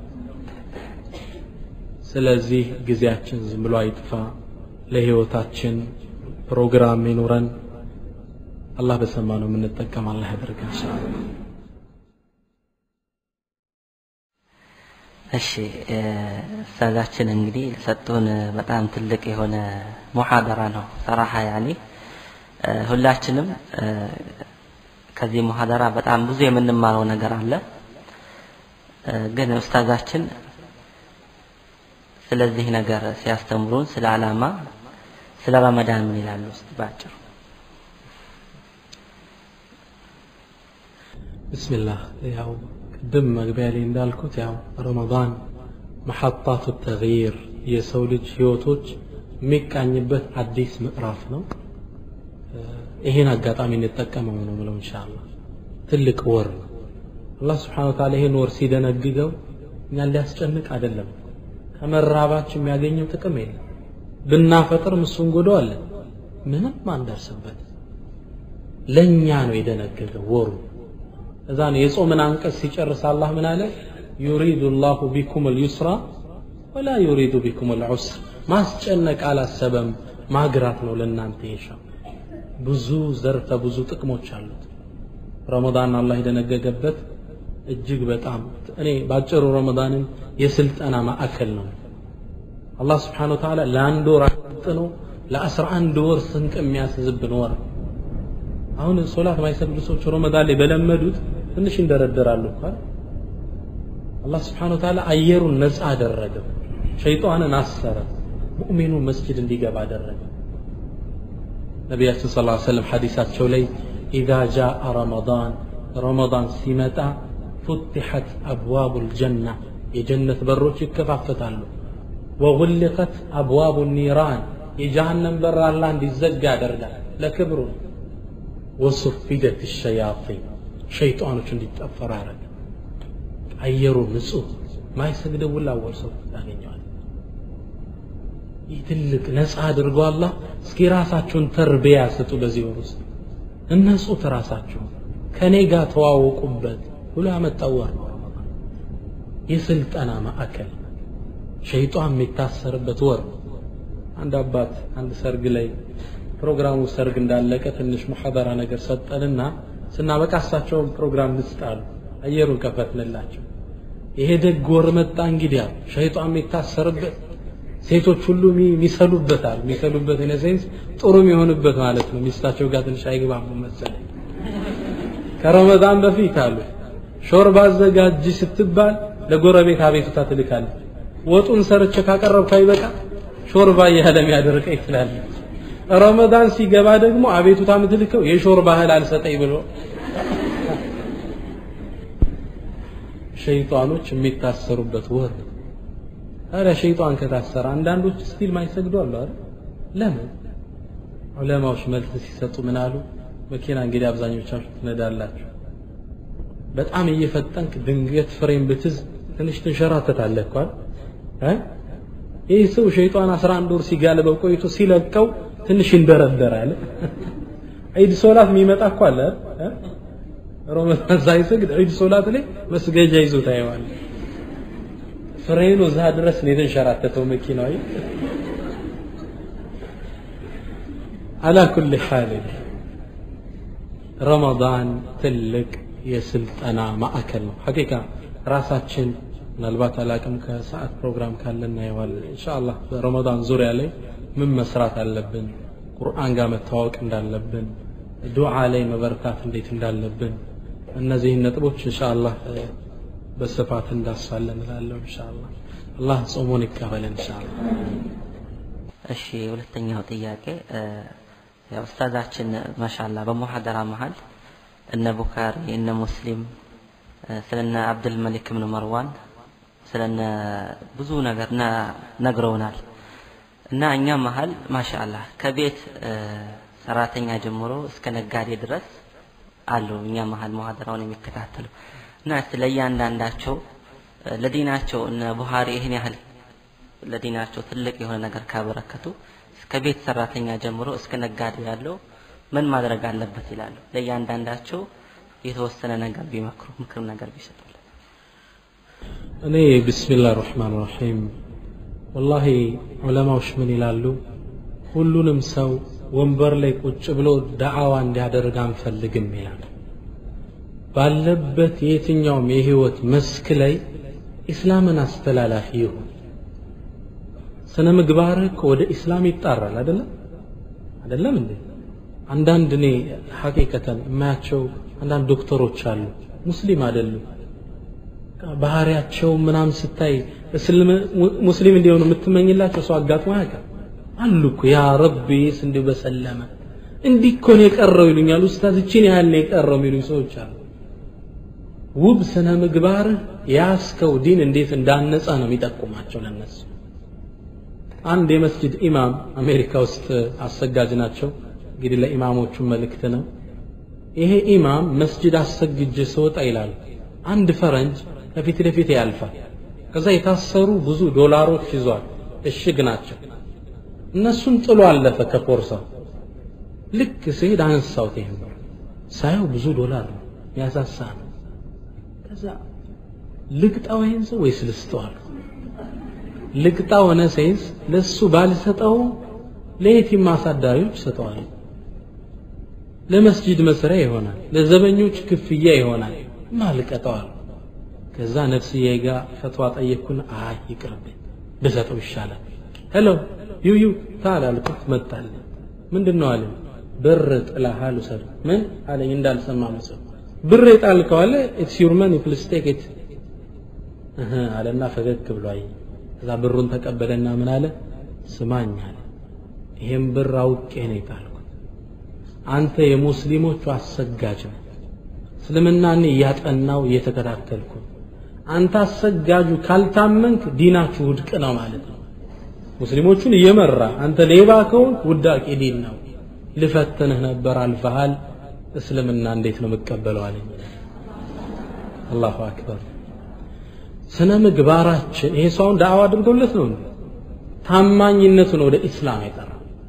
ስለዚህ ጊዜያችን ዝም ብሎ አይጥፋ ለህይወታችን ፕሮግራም ይኑረን አላህ በሰማነው የምንጠቀም አላህ ያደርገን ኢንሻአላህ እሺ ኡስታዛችን እንግዲህ ለሰጡን በጣም ትልቅ የሆነ ሙሐደራ ነው ሰራሐ ያኔ ሁላችንም ከዚህ ሙሐደራ በጣም ብዙ የምንማረው ነገር አለ ግን ኡስታዛችን ስለዚህ ነገር ሲያስተምሩን ስለ ዓላማ ስለ ረመዳን ምን ይላሉ እስቲ ባጭሩ ብስሚላህ ያው ቅድም መግቢያ ላይ እንዳልኩት ያው ረመዳን መሐጣቱ ተግይር የሰው ልጅ ህይወቶች የሚቃኝበት አዲስ ምዕራፍ ነው ይሄን አጋጣሚ እንጠቀመው ነው ብለው ኢንሻአላህ ትልቅ ወር ነው አላህ ስብሓን ወተዓላ ይሄን ወር ሲደነግገው እኛን ሊያስጨንቅ አይደለም ከመራባችን የሚያገኘው ጥቅም የለም ብናፈጥር እሱን ጎደዋለን ምንም አንደርስበት ለእኛ ነው የደነገገው ወሩ እዛ ነው የጾምን አንቀጽ ሲጨርስ አላህ ምን አለ ዩሪዱ ላሁ ቢኩም ልዩስራ ወላ ዩሪዱ ቢኩም ልዑስር ማስጨነቅ አላሰበም ማግራት ነው ለእናንተ የሻው ብዙ ዘርፈ ብዙ ጥቅሞች አሉት ረመዳን አላህ የደነገገበት እጅግ በጣም እኔ ባጭሩ ረመዳንን የስልጠና ማዕከል ነው አላህ ስብሓን ወተዓላ ለአንድ ወር አጥኖ ለአስራ አንድ ወር ስንቅ የሚያስዝብን ወር አሁን ሶላት ማይሰግዱ ሰዎች ረመዳን ላይ በለመዱት ትንሽ ይንደረደራሉ እንኳን አላህ ስብሓን ወተዓላ አየሩን ነፃ አደረገው ሸይጣንን አሰረ ሙእሚኑ መስጅድ እንዲገባ አደረገ ነቢያችን ስ ሰለም ሐዲሳቸው ላይ ኢዛ ጃአ ረመዳን ረመዳን ሲመጣ ፉትሐት አብዋቡ ልጀና የጀነት በሮች ይከፋፈታሉ ወغልቀት አብዋቡ ኒራን የጀሃነም በር አላህ እንዲዘጋ ያደርጋል ለክብሩ ወሱፊደት ሸያጢን ሸይጣኖች እንዲጠፈሩ ያደርጋል አየሩ ንጹህ ማይሰግደው ሁላ ወርሰው ያገኘዋል ይህ ትልቅ ነፃ አድርጎ አላህ እስኪ ራሳችሁን ተርቢያ ስጡ በዚህ ወር ውስጥ እነጹት ራሳችሁን ከኔ ጋር ተዋወቁበት ብሎ ያመጣው ወር ነው ረመዳን የስልጠና ማዕከል ሸይጣን የሚታሰርበት ወር ነው አንድ አባት አንድ ሰርግ ላይ ፕሮግራሙ ሰርግ እንዳለቀ ትንሽ ሙሐደራ ነገር ሰጠንና ስናበቃ እሳቸውን ፕሮግራም ልስጣሉ አየሩን ከፈትንላቸው ይሄ ደግ ወር መጣ እንግዲህ አሉ ሸይጣን የሚታሰርበት ሴቶች ሁሉ የሚሰሉበታል የሚሰሉበት ኢነ ሴንስ ጥሩ የሚሆንበት ማለት ነው ሚስታቸው ጋር ትንሽ አይግባቡ መሰለኝ ከረመዳን በፊት አሉ ሾርባ አዘጋጅ ስትባል ለጎረቤት አቤቱታ ትልካለች ወጡን ሰርቼ ካቀረብኩ አይበቃ ሾርባ እያለ የሚያደርቀኝ ትላለች ረመዳን ሲገባ ደግሞ አቤቱታ የምትልከው የሾርባ እህል አልሰጠኝ ብሎ ሸይጣኖች የሚታሰሩበት ወር ታዲያ ሸይጣን ከታሰረ አንዳንዶች ስቲል ማይሰግዱ አሉ አይደል ለምን ዑለማዎች መልስ ሲሰጡ ምን አሉ መኪና እንግዲህ አብዛኞቻችሁ ትነዳላችሁ በጣም እየፈጠንክ ድንገት ፍሬም ብትዝ ትንሽ ትንሸራተታለህ እኮ አይደል ይህ ሰው ሸይጣን 11 ወር ሲጋልበው ቆይቶ ሲለቀው ትንሽ ይንደረደራል ዒድ ሶላት የሚመጣ እኮ አለ ረመዳን ሳይሰግድ ዒድ ሶላት ላይ መስገጃ ይዞ ታየዋል ፍሬኑ እዛ ድረስ ነው የተንሸራተተው መኪናው አላ ኩል ሓል ረመዳን ትልቅ የስልጠና ማዕከል ነው ሐቂቃ ራሳችን ምናልባት አላቅም ከሰዓት ፕሮግራም ካለ እናየዋለን ኢንሻአላህ በረመዳን ዙሪያ ላይ ምን መስራት አለብን ቁርአን ጋር መተዋወቅ እንዳለብን ዱዓ ላይ መበርታት እንዴት እንዳለብን እነዚህን ነጥቦች ኢንሻአላህ በስፋት እንዳሳለን እላለሁ ኢንሻአላህ አላህ ጾሙን ይቀበለን ኢንሻአላህ እሺ ሁለተኛው ጥያቄ ያው ኡስታዛችን ማሻላ በሙሐደራ መሀል እነ ቡኻሪ እነ ሙስሊም ስለነ አብዱል መሊክ ብን መርዋን ስለነ ብዙ ነገር ነግረውናል እና እኛ መሀል ማሻአላህ ከቤት ሰራተኛ ጀምሮ እስከ ነጋዴ ድረስ አሉ እኛ መሀል ሙሐደራውን የሚከታተሉ እና እስቲ ለእያንዳንዳቸው ለዲናቸው እነ ቡሃሪ ይህን ያህል ለዲናቸው ትልቅ የሆነ ነገር ካበረከቱ ከቤት ሰራተኛ ጀምሮ እስከ ነጋዴ ያለው ምን ማድረግ አለበት ይላሉ ለእያንዳንዳቸው የተወሰነ ነገር ቢመክሩ ምክር ነገር ቢሰጡልን እኔ ቢስሚላህ ራህማን ራሒም ወላሂ ዑለማዎች ምን ይላሉ ሁሉንም ሰው ወንበር ላይ ቁጭ ብሎ ዳዕዋ እንዲያደርግ አንፈልግም ይላል ባለበት የትኛውም የህይወት መስክ ላይ ኢስላምን አስተላላፊ ይሁን ስነ ምግባርህ እኮ ወደ ኢስላም ይጣራል አይደለም አይደለም እንዴ አንዳንድ እኔ ሐቂቀተን የማያቸው አንዳንድ ዶክተሮች አሉ ሙስሊም አይደሉም ባህሪያቸው ምናምን ስታይ ሙስሊም እንዲሆኑ የምትመኝላቸው ሰው አጋጥሞ አያውቅም አሉ እኮ ያ ረቢስ እንዲሁ በሰለመ እንዲህ እኮ ነው የቀረው ይሉኛል ኡስታዝ እችን ያህል ነው የቀረው የሚሉኝ ሰዎች አሉ ውብ ስነ ምግባርህ ያስከው ዲን እንዴት እንዳነጸ ነው የሚጠቁማቸው ለነሱ አንድ የመስጅድ ኢማም አሜሪካ ውስጥ አሰጋጅ ናቸው እንግዲህ ለኢማሞቹ መልእክት ነው ይሄ ኢማም መስጅድ አሰግጄ ስወጣ ይላል አንድ ፈረንጅ ከፊት ለፊት ያልፋል ከዛ የታሰሩ ብዙ ዶላሮች ይዟል እሽግ ናቸው እነሱን ጥሎ አለፈ ከፖርሳው ልክ ስሄድ አነሳሁት ይሄን ብር ሳየው ብዙ ዶላር ነው ያሳሳ ነው ከዛ ልቅጣው ይሄን ሰው ወይስ ልስጠዋል ልቅጣ ሆነ ሴንስ ለሱ ባልሰጠው ለየቲም አሳዳሪዎች ሰጠዋል ለመስጂድ መስሪያ ይሆናል ለዘበኞች ክፍያ ይሆናል ማልቀጠዋል ከዛ ነፍስዬ ጋር ፈትዋ ጠየቅኩን አይ ይቅርብኝ ብሰጠው ይሻላል ሄሎ ዩ ዩ ታል አልኩት መጣል ምንድን ነው አለኝ ብር ጥላሃል ውሰድ ምን አለኝ እንዳልሰማ መስል ብር የጣልከው አለ ኢትስ ዩር መኒ ፕሊስ ቴክ ኢት አለና ፈገግ ብሎ አየኝ ከዛ ብሩን ተቀበለና ምን አለ ስማኝ አለ ይሄን ብር አውቄ ነው የጣልኩት አንተ የሙስሊሞቹ አሰጋጅ ነው እስልምናን እያጠናው እየተከታተልኩ አንተ አሰጋጁ ካልታመንክ ዲናችሁ ውድቅ ነው ማለት ነው ሙስሊሞቹን እየመራ አንተ ሌባ ከሆንክ ውዳቂ ዲን ነው ልፈትንህ ነበር አልፈሃል እስልምና እንዴት ነው የምቀበለው አለኝ አላሁ አክበር ስነ ምግባራችን ይሄ ሰውን ዳዕዋ አድርጎለት ነው እንዴ ታማኝነቱን ወደ ኢስላም የጠራ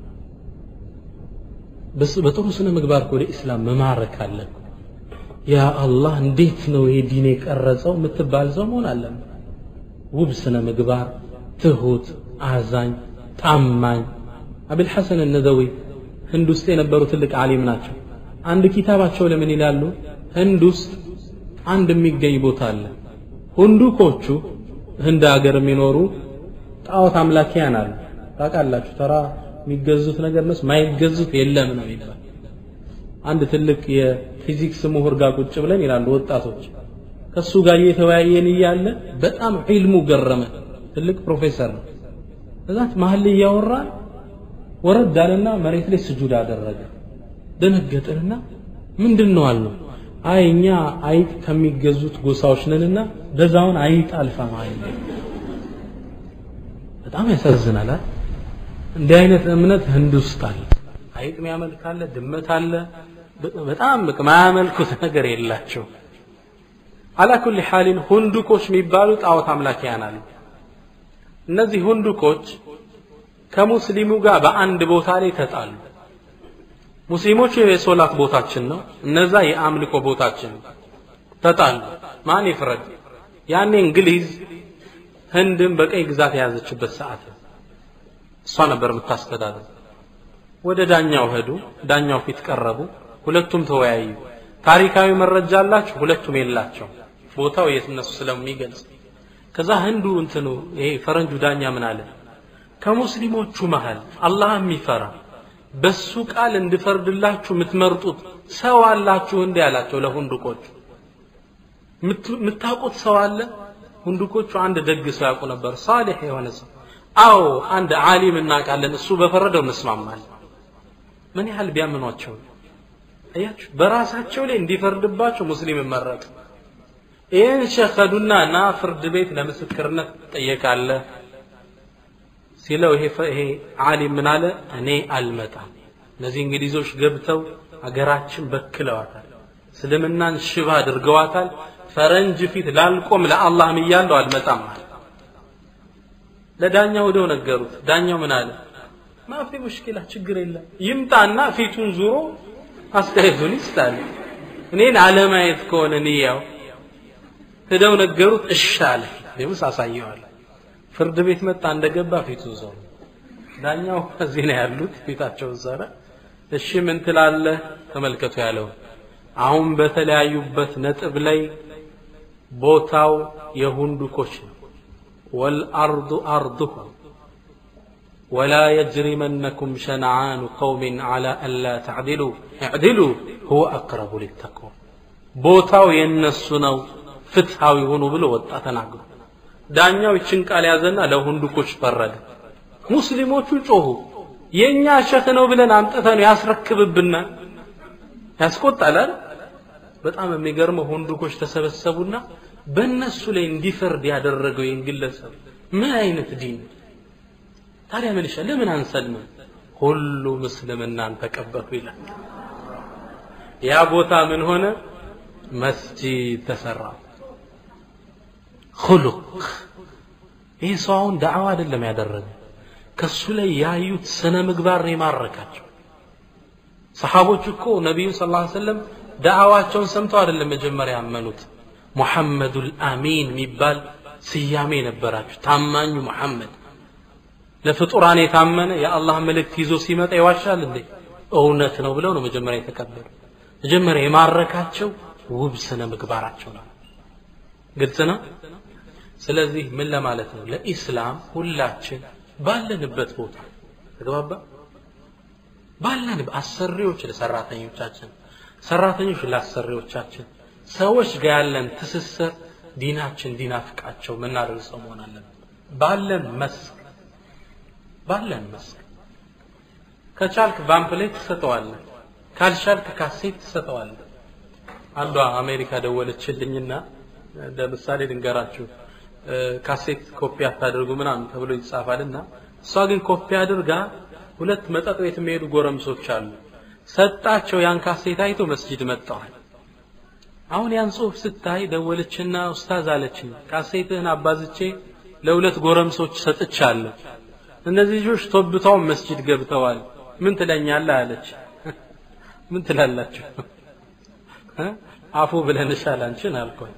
በጥሩ ስነ ምግባር ወደ ኢስላም መማረክ አለን ያ አላህ እንዴት ነው ይሄ ዲን የቀረጸው የምትባል ሰው መሆን አለን ውብ ስነ ምግባር ትሁት አዛኝ ታማኝ አብል ሐሰን ነደዊ ህንድ ውስጥ የነበሩ ትልቅ ዓሊም ናቸው አንድ ኪታባቸው ለምን ይላሉ ህንድ ውስጥ አንድ የሚገኝ ቦታ አለ ሁንዱኮቹ ህንድ ሀገር የሚኖሩ ጣዖት አምላኪያን አሉ ታውቃላችሁ ተራ የሚገዙት ነገር እነሱ ማይገዙት የለም ነው ይላል አንድ ትልቅ የፊዚክስ ምሁር ጋር ቁጭ ብለን ይላሉ ወጣቶች ከሱ ጋር እየተወያየን እያለ በጣም ዒልሙ ገረመ ትልቅ ፕሮፌሰር ነው እዛት መሀል ላይ እያወራን ወረድ አለና መሬት ላይ ስጁድ አደረገ ደነገጥንና ምንድን ነው አልነው አይ እኛ አይጥ ከሚገዙት ጎሳዎች ነንና በዛውን አይጥ አልፋ ማለት በጣም ያሳዝናል እንዲህ አይነት እምነት ህንድ ውስጥ አለ አይጥ የሚያመልክ አለ ድመት አለ በጣም በቃ ማያመልኩት ነገር የላቸው አላ ኩል ሐሊን ሁንዱኮች የሚባሉ ጣዖት አምላኪያን አሉ እነዚህ ሁንዱኮች ከሙስሊሙ ጋር በአንድ ቦታ ላይ ተጣሉ ሙስሊሞቹ የሶላት ቦታችን ነው እነዛ የአምልኮ ቦታችን ተጣሉ ማን ይፍረድ ያኔ እንግሊዝ ህንድን በቀይ ግዛት የያዘችበት ሰዓት ነው እሷ ነበር የምታስተዳድር ወደ ዳኛው ሄዱ ዳኛው ፊት ቀረቡ ሁለቱም ተወያዩ ታሪካዊ መረጃ አላችሁ ሁለቱም የላቸው ቦታው የት እነሱ ስለሚገልጽ ከዛ ህንዱ እንትኑ ይሄ ፈረንጁ ዳኛ ምን አለ ከሙስሊሞቹ መሃል አላህ የሚፈራ በሱ ቃል እንድፈርድላችሁ የምትመርጡት ሰው አላችሁ እንዲ አላቸው ለሁንዱቆቹ የምታውቁት ሰው አለ ሁንዱቆቹ አንድ ደግ ሰው ያውቁ ነበር ሳሊሕ የሆነ ሰው አዎ አንድ ዓሊም እናውቃለን እሱ በፈረደው እንስማማለን ምን ያህል ቢያምኗቸው አያችሁ በራሳቸው ላይ እንዲፈርድባቸው ሙስሊም መረጡ ይህን ሸኸዱና ና ፍርድ ቤት ለምስክርነት ትጠየቃለህ ሲለው ይሄ ይሄ ዓሊም ምን አለ እኔ አልመጣም እነዚህ እንግሊዞች ገብተው አገራችን በክለዋታል እስልምናን ሽባ አድርገዋታል ፈረንጅ ፊት ላልቆም ለአላህም እያለው አልመጣም አለ ለዳኛው ወደው ነገሩት ዳኛው ምን አለ ማፊ ሙሽኪላ ችግር የለም ይምጣና ፊቱን ዙሮ አስተያየቱን ይስጣል እኔን አለማየት ከሆነ ንያው ሄደው ነገሩት እሺ አለ ሌውስ አሳየዋል ፍርድ ቤት መጣ እንደገባ ፊቱ ዞር ዳኛው እዚህ ነው ያሉት ፊታቸው ዞረ እሺ ምን ትላለህ ተመልከቱ ያለው አሁን በተለያዩበት ነጥብ ላይ ቦታው የሁንዱኮች ነው ወልአርዱ አርዱሁም ولا يجرمنكم شنعان قوم على ألا تعدلوا اعدلوا هو أقرب للتقوى ቦታው የነሱ ነው ፍትሃዊ ሆኑ ብሎ ወጣ ተናግሮ ዳኛው ይችን ቃል ያዘና ለሁንዱኮች ፈረደ ሙስሊሞቹ ጮሁ የኛ ሸህ ነው ብለን አምጥተን ያስረክብብናል ያስቆጣል በጣም የሚገርመው ሁንዱኮች ተሰበሰቡና በእነሱ ላይ እንዲፈርድ ያደረገው ይህን ግለሰብ ምን አይነት ዲን ታዲያ ምን ይሻል ለምን አንሰልምም ሁሉም እስልምናን ተቀበሉ ይላል ያ ቦታ ምን ሆነ መስጂድ ተሰራ ሁሉቅ ይህ ሰው አሁን ዳዕዋ አይደለም ያደረገ ከሱ ላይ ያዩት ስነ ምግባር ነው የማረካቸው ሰሓቦች እኮ ነቢዩ ስ ላ ሰለም ዳዕዋቸውን ሰምተው አይደለም መጀመሪያ ያመኑት ሙሐመዱል አሚን የሚባል ስያሜ ነበራቸው ታማኙ ሙሐመድ ለፍጡራን የታመነ የአላህ መልእክት ይዞ ሲመጣ ይዋሻል እንዴ እውነት ነው ብለው ነው መጀመሪያ የተቀበሉ መጀመሪያ የማረካቸው ውብ ስነ ምግባራቸው ነው ግልጽ ነው ስለዚህ ምን ለማለት ነው ለኢስላም ሁላችን ባለንበት ቦታ ተግባባ ባለን አሰሪዎች ለሰራተኞቻችን ሰራተኞች ለአሰሪዎቻችን ሰዎች ጋር ያለን ትስስር ዲናችን ዲናፍቃቸው ምናደርሰው መሆን አለብን ባለን መስክ ባለን መስክ ከቻልክ ቫምፕሌት ትሰጠዋለህ ካልቻልክ ካሴት ትሰጠዋለህ አንዷ አሜሪካ ደወለችልኝና ለምሳሌ ልንገራችሁ ካሴት ኮፒ አታደርጉ ምናምን ተብሎ ይጻፋልና እሷ ግን ኮፒ አድርጋ ሁለት መጠጥ ቤት የሚሄዱ ጎረምሶች አሉ ሰጣቸው ያን ካሴት አይቶ መስጂድ መጣዋል አሁን ያን ጽሁፍ ስታይ ደወለችና ኡስታዝ አለችኝ ካሴትህን አባዝቼ ለሁለት ጎረምሶች ሰጥቻለሁ እነዚህ ልጆች ቶብተው መስጂድ ገብተዋል ምን ትለኛለህ አለች ምን ትላላችሁ አፉ ብለንሻል አንቺን አልኳት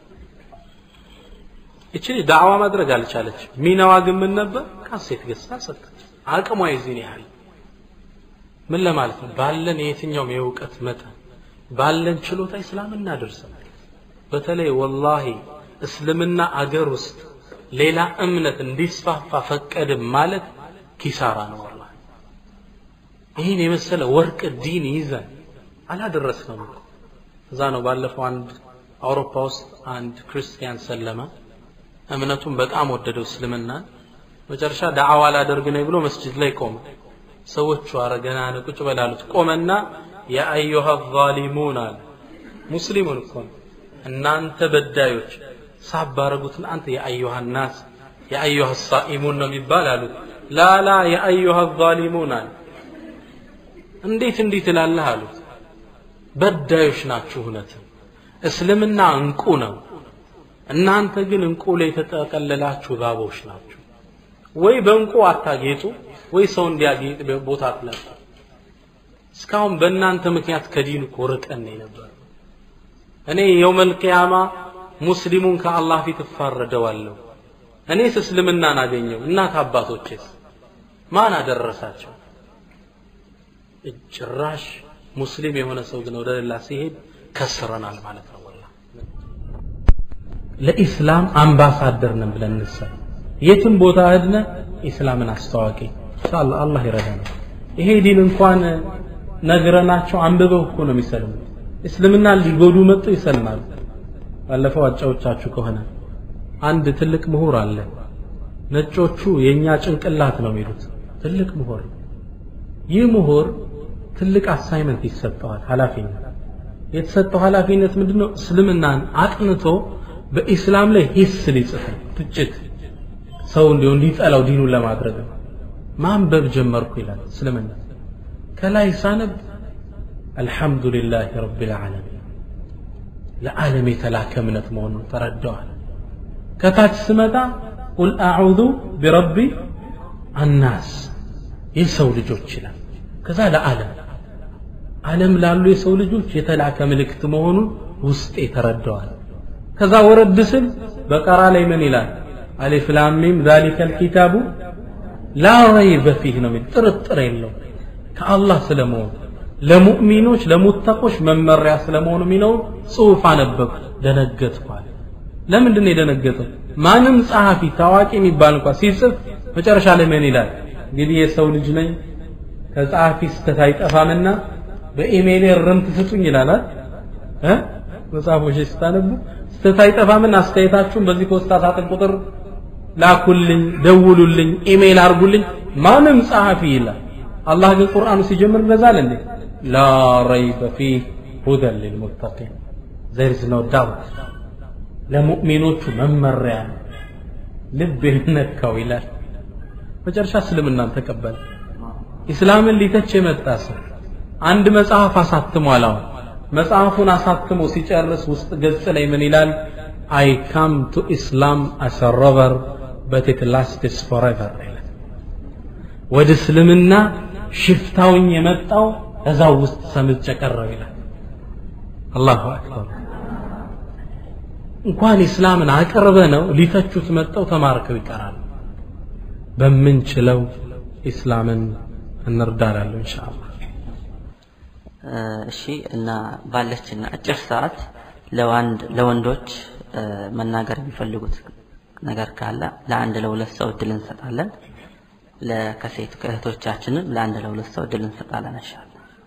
እቺ ዳዕዋ ማድረግ አልቻለች ሚናዋ ግን ምን ነበር ካሴት ገዝታ ሰጠች አቅሟ የዚህን ያህል ምን ለማለት ነው ባለን የየትኛውም የእውቀት መጠን ባለን ችሎታ እስላም እናደርሰን በተለይ ወላሂ እስልምና አገር ውስጥ ሌላ እምነት እንዲስፋፋ ፈቀድም ማለት ኪሳራ ነው ወላሂ ይህን የመሰለ ወርቅ ዲን ይዘን አላደረስነው እኮ እዛ ነው ባለፈው አንድ አውሮፓ ውስጥ አንድ ክርስቲያን ሰለመ እምነቱን በጣም ወደደው እስልምናን መጨረሻ ዳዕዋ ላደርግ ነኝ ብሎ መስጅድ ላይ ቆመ ሰዎቹ አረ ገና ነው ቁጭ በላሉት ቆመና የአዩሃ ዛሊሙን አለ ሙስሊሙን እኮ ነው እናንተ በዳዮች ሳባረጉትን አንተ የአዩሃ ናስ የአዩሃ ሳኢሙን ነው የሚባል አሉት ላላ የአዩሃ ዛሊሙን አለ እንዴት እንዲህ ትላለህ አሉት በዳዮች ናችሁ እውነትም እስልምና እንቁ ነው እናንተ ግን እንቁ ላይ የተጠቀለላችሁ እባቦች ናችሁ ወይ በእንቁ አታጌጡ ወይ ሰው እንዲያጌጥ ቦታ አትለቁ እስካሁን በእናንተ ምክንያት ከዲን እኮ ርቀን ነበር እኔ የውመል ቂያማ ሙስሊሙን ከአላህ ፊት እፋረደዋለሁ እኔስ እስልምናን አገኘው እናት አባቶቼስ ማን አደረሳቸው ጭራሽ ሙስሊም የሆነ ሰው ግን ወደ ሌላ ሲሄድ ከስረናል ማለት ነው ወላ ለኢስላም አምባሳደር ነን ብለን እንሰብ የትም ቦታ ሄድነ ኢስላምን አስተዋቂ ኢንሻአላህ አላህ ይረዳናል ይሄ ዲን እንኳን ነግረናቸው አንብበው እኮ ነው የሚሰልሙት እስልምና ሊጎዱ መጡ ይሰልማሉ ባለፈው አጫዎቻችሁ ከሆነ አንድ ትልቅ ምሁር አለ ነጮቹ የኛ ጭንቅላት ነው የሚሉት ትልቅ ምሁር ይህ ምሁር ትልቅ አሳይመንት ይሰጠዋል ኃላፊነት የተሰጠው ኃላፊነት ምንድነው እስልምናን አጥንቶ በኢስላም ላይ ሂስ ሊጽፍ ትችት ሰው እንዲሁ እንዲጠላው ዲኑን ለማድረግ ማንበብ ጀመርኩ ይላል እስልምና ከላይ ሳነብ አልሐምዱሊላህ ረቢል ዓለሚን ለዓለም የተላከ እምነት መሆኑን ተረዳዋል ከታች ስመጣ ቁል አዑዙ ቢረቢ አናስ የሰው ልጆች ይላል ከዛ ለዓለም ዓለም ላሉ የሰው ልጆች የተላከ ምልክት መሆኑን ውስጤ ተረዳዋል ከዛ ወረድ ስል በቀራ ላይ ምን ይላል አሊፍ ላም ሚም ዛሊከ ልኪታቡ ላ ረይበ ፊህ ነው የሚል ጥርጥር የለው ከአላህ ስለመሆኑ ለሙእሚኖች ለሙተቆች መመሪያ ስለመሆኑ የሚለውን ጽሑፍ አነበብኩ ደነገጥኳል ለምንድን ነው የደነገጠው ማንም ጸሐፊ ታዋቂ የሚባል እንኳ ሲጽፍ መጨረሻ ላይ ምን ይላል እንግዲህ የሰው ልጅ ነኝ ከጸሐፊ ስተት አይጠፋምና በኢሜይል ርምት ስጡኝ ይላል እ መጽሐፎች ስታነቡ ስተት አይጠፋምና አስተያየታችሁን በዚህ ፖስታ ሳጥን ቁጥር ላኩልኝ ደውሉልኝ ኢሜይል አርጉልኝ ማንም ጸሐፊ ይላል አላህ ግን ቁርአኑ ሲጀምር እንደዛል እንዴ ላ ረይበ ፊህ ሁደን ሊልሙተቂን ዘር ኢዝ ኖ ዳውት ለሙእሚኖቹ መመሪያ ነው ልብ ነካው ይላል መጨረሻ እስልምናን ተቀበለ ኢስላምን ሊተች የመጣ ሰው አንድ መጽሐፍ አሳትሟል አሁን መጽሐፉን አሳትሞ ሲጨርስ ውስጥ ገጽ ላይ ምን ይላል አይ ካም ቱ ኢስላም አስ ሮቨር በት ኢት ላስትስ ፎሬቨር ይላል ወደ እስልምና ሽፍታውኝ የመጣው እዛው ውስጥ ሰምጬ ቀረው ይላል አላሁ አክበር እንኳን ኢስላምን አቅርበ ነው ሊተቹት መጠው ተማርከው ይቀራሉ በምንችለው ኢስላምን እንርዳላለሁ ኢንሻአላህ እሺ እና ባለችን አጭር ሰዓት ለዋንድ ለወንዶች መናገር የሚፈልጉት ነገር ካለ ለአንድ ለሁለት ሰው እድል እንሰጣለን ለከሴት ከእህቶቻችንም ለአንድ ለሁለት ሰው እድል እንሰጣለን እንሻላ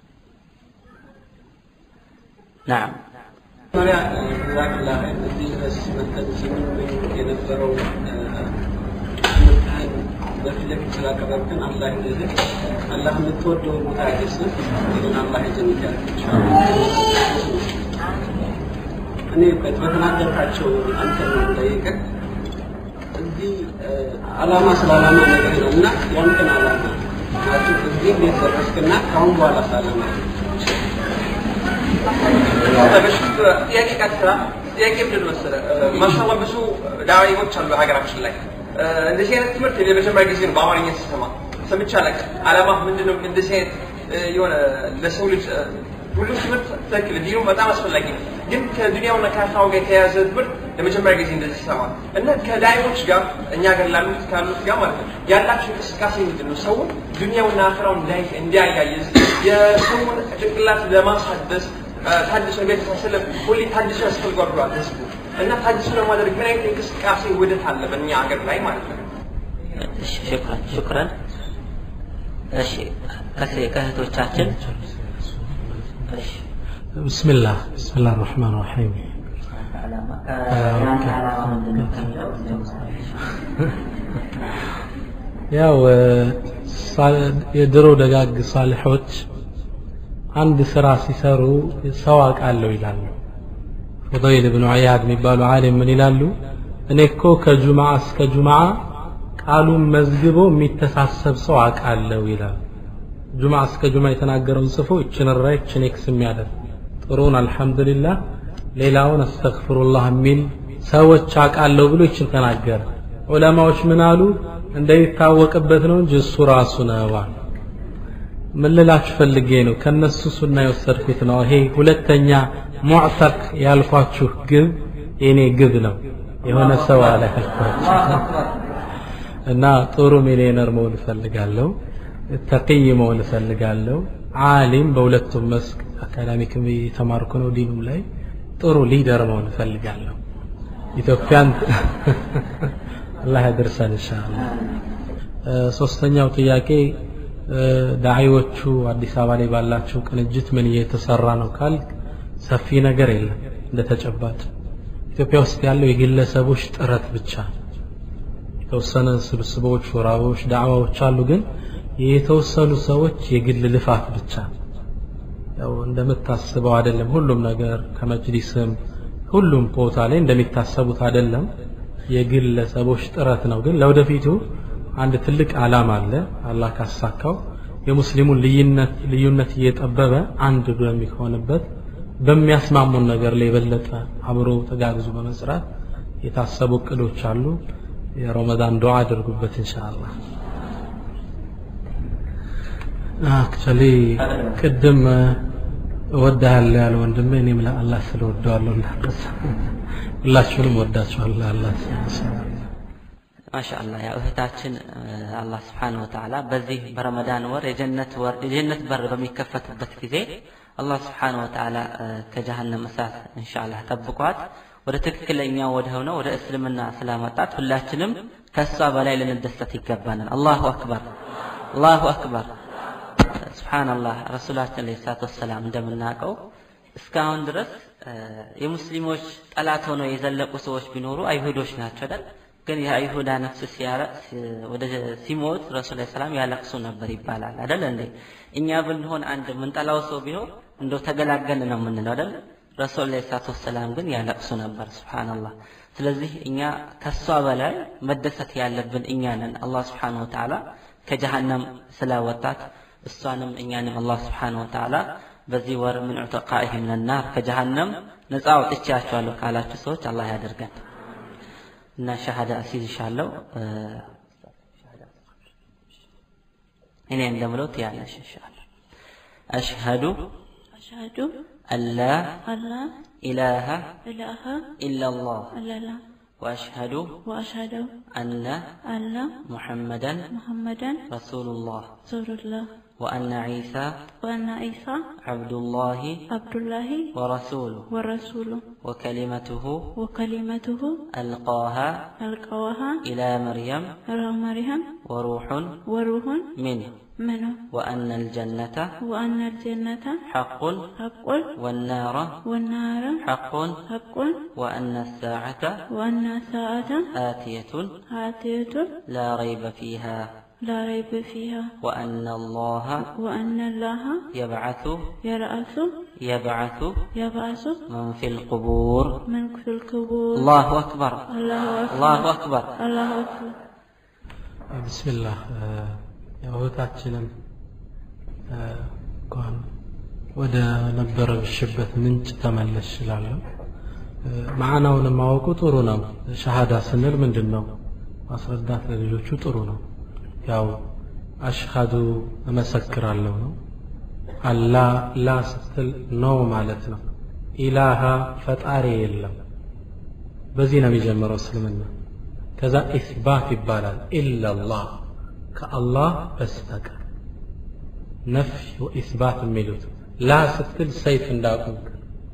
ናም መሪያ ዛክላ እዚህ ድረስ መጠን ስንብኝ የነበረው ትምህርትህን በፊት ለፊት ስላቀረብክን አላህ ይዘዝህ። አላህ የምትወደውን ቦታ ያደርስህ። ይህን አላህ የጀነት ያድርግህ። እኔ በተናገርካቸው አንተ ነው የምጠይቅህ እዚህ አላማ ስለ አላማ ነገር ነው እና ያንተን አላማ ናቸው እዚህ እንዴት ደረስክና ከአሁን በኋላ ሳለማ ጥያቄ ቀጥታ ጥያቄ ምንድን መሰለህ ማሻአላህ ብዙ ዳዒዎች አሉ ሀገራችን ላይ እንደዚህ አይነት ትምህርት እኔ ለመጀመሪያ ጊዜ ነው በአማርኛ ስሰማ ሰምቼ አላውቅም። ዓላማ ምንድን ነው? እንደዚህ አይነት የሆነ ለሰው ልጅ ሁሉም ትምህርት ትክክል ዲኑ በጣም አስፈላጊ ነው። ግን ከዱንያውና ከአኺራው ጋር የተያያዘ ትምህርት ለመጀመሪያ ጊዜ እንደዚህ ሰማ እና ከዳዒዎች ጋር እኛ ጋር ላሉት ካሉት ጋር ማለት ነው ያላቸው እንቅስቃሴ ምንድን ነው? ሰውን ዱንያውና አኺራውን እንዲያያይዝ የሰውን ጭንቅላት ለማሳደስ ታድሶ ቤተሰብ ሁሌ ታድሶ ያስፈልጓል ብሏል ህዝቡ እና ታድሶ ለማድረግ ምን አይነት እንቅስቃሴ ውህደት አለ በእኛ ሀገር ላይ ማለት ነው? እሺ ሽክራን ሽክራን እሺ ከሴ ከእህቶቻችን እሺ ብስምላህ ብስምላህ ራሕማን ራሒም የአንተ ዓላማ ምንድን ነው ከሚለው ያው የድሮ ደጋግ ሳልሖች አንድ ስራ ሲሰሩ ሰው አውቃለሁ ይላሉ። ፉደይል ብኑ ዒያድ የሚባሉ ዓሊም ምን ይላሉ? እኔ እኮ ከጁምዓ እስከ ጁምዓ ቃሉን መዝግቦ የሚተሳሰብ ሰው አውቃለሁ ይላሉ። ጁምዓ እስከ ጁምዓ የተናገረውን ጽፎ ይችን ራ ይችን ኤክስ የሚያደርግ ጥሩን አልሐምዱሊላህ ሌላውን አስተግፍሩላህ የሚል ሰዎች አውቃለሁ ብሎ ይችን ተናገረ። ዑለማዎች ምን አሉ? እንደሚታወቅበት ነው እንጂ እሱ ራሱ ነው አሉ። ምን ልላችሁ ፈልጌ ነው ከነሱ ሱና የወሰድኩት ነው። ይሄ ሁለተኛ ሙዕተቅ ያልኳችሁ ግብ የኔ ግብ ነው። የሆነ ሰው አለ ያልኳችሁ እና ጥሩ ሚሊዮነር መሆን እፈልጋለሁ። ተቅይ መሆን እፈልጋለሁ። ዓሊም በሁለቱም መስክ አካዳሚክ የተማርኩ ነው። ዲኑም ላይ ጥሩ ሊደር መሆን እፈልጋለሁ። ኢትዮጵያን አላህ ያደርሰን ኢንሻአላህ። ሶስተኛው ጥያቄ ዳዒዎቹ አዲስ አበባ ላይ ባላቸው ቅንጅት ምን እየተሰራ ነው ካል ሰፊ ነገር የለም እንደተጨባጭ ኢትዮጵያ ውስጥ ያለው የግለሰቦች ጥረት ብቻ የተወሰነ ስብስቦች ሹራቦች ዳዕዋዎች አሉ ግን የተወሰኑ ሰዎች የግል ልፋት ብቻ ያው እንደምታስበው አይደለም ሁሉም ነገር ከመጅሊስም ሁሉም ቦታ ላይ እንደሚታሰቡት አይደለም የግለሰቦች ጥረት ነው ግን ለወደፊቱ አንድ ትልቅ ዓላማ አለ አላህ ካሳካው የሙስሊሙን ልዩነት ልዩነት እየጠበበ አንድ በሚሆንበት በሚያስማሙን ነገር ላይ የበለጠ አብሮ ተጋግዞ በመስራት የታሰቡ እቅዶች አሉ የረመዳን ዱዓ አድርጉበት ኢንሻአላህ አክቹሊ ቅድም እወድሃለሁ ያለ ወንድሜ እኔም ለአላህ ስለወደዋለሁ እንዳረሳ ሁላችሁንም ወዳችኋለሁ አላህ ማሻአላህ ያው እህታችን አላህ ስብሓን ወተዓላ በዚህ በረመዳን ወር የጀነት ወር የጀነት በር በሚከፈትበት ጊዜ አላህ ስብሓን ወተዓላ ከጀሃነም እሳት እንሻአላህ ጠብቋት ወደ ትክክለኛ ወደ ሆነው ወደ እስልምና ስላመጣት ሁላችንም ከእሷ በላይ ልንደሰት ይገባናል አላሁ አክበር አላሁ አክበር ስብሓንላህ ረሱላችን ለ ሰላት ወሰላም እንደምናውቀው እስካሁን ድረስ የሙስሊሞች ጠላት ሆነው የዘለቁ ሰዎች ቢኖሩ አይሁዶች ናቸው አይደል ግን የአይሁዳ ነፍስ ወደ ሲሞት ረሱል ላ ሰላም ያለቅሱ ነበር ይባላል አደለ እንዴ እኛ ብንሆን አንድ ምንጠላው ሰው ቢሆን እንደው ተገላገልን ነው የምንለው አደለ ረሱል ላ ሰላት ወሰላም ግን ያለቅሱ ነበር ስብሓንላህ ስለዚህ እኛ ከሷ በላይ መደሰት ያለብን እኛ ነን አላህ ስብሓን ወተዓላ ከጀሃነም ስላወጣት እሷንም እኛንም አላህ ስብሓን ወተዓላ በዚህ ወር ምን ዑተቃኢህ ምን ናር ከጀሃነም ነፃ አውጥቻቸዋለሁ ካላችሁ ሰዎች አላህ ያደርገን እና ሻሃዳ አስይዝሻለሁ እኔ እንደምለው ትያለሽ ኢንሻአላህ አሽሀዱ أشهد አን ላ أن لا ኢላሃ إله ኢላላህ إلا الله ወአሽሀዱ وأشهد አነ أن ሙሐመደን محمدا ረሱሉላህ رسول الله وأن عيسى وأن عيسى عبد الله عبد الله ورسوله ورسوله وكلمته وكلمته ألقاها ألقاها إلى مريم إلى مريم وروح وروح منه منه وأن الجنة وأن الجنة حق حق والنار والنار حق حق وأن الساعة وأن الساعة آتية آتية لا ريب فيها لا ريب فيها وأن الله وأن الله يبعث يرأس يبعث يبعث من في القبور من في القبور الله أكبر الله أكبر الله أكبر الله أكبر ብስሚላህ ያው እህታችንን እንኳን ወደ ነበረብሽበት ምንጭ ተመለሽ እላለሁ። ማዕናውን ማወቁ ጥሩ ነው። ሸሃዳ ስንል ምንድን ነው ማስረዳት ለልጆቹ ጥሩ ነው። ያው አሽሃዱ እመሰክራለሁ ነው። አላ ላ ስትል ነው ማለት ነው። ኢላሃ ፈጣሪ የለም። በዚህ ነው የሚጀምረው እስልምና። ከዛ ኢስባት ይባላል ኢላላህ ከአላህ በስተቀር ነፍይ ወኢስባት የሚሉት ላ ስትል ሰይፍ እንዳቆምክ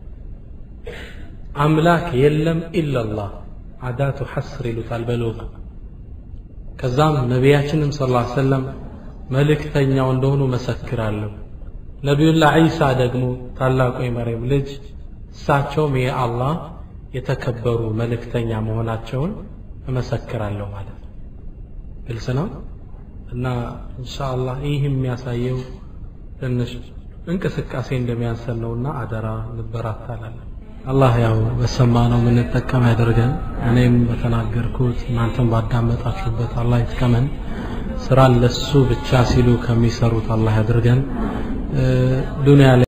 አምላክ የለም ኢላላህ አዳቱ ሐስር ይሉታል በሎጋ ከዛም ነቢያችንም ስ ላ ሰለም መልእክተኛው እንደሆኑ መሰክራለሁ ነቢዩላህ ዒሳ ደግሞ ታላቁ የመርየም ልጅ እሳቸውም የአላህ የተከበሩ መልእክተኛ መሆናቸውን እመሰክራለሁ ማለት ነው ግልጽ ነው እና ኢንሻአላህ ይህ የሚያሳየው ትንሽ እንቅስቃሴ እንደሚያንሰን ነውና አደራ እንበራታላለን አላህ ያው በሰማነው የምንጠቀም ያደርገን እኔም በተናገርኩት እናንተም ባዳመጣችሁበት አላህ ይጥቀመን ስራን ለሱ ብቻ ሲሉ ከሚሰሩት አላህ ያድርገን ዱንያ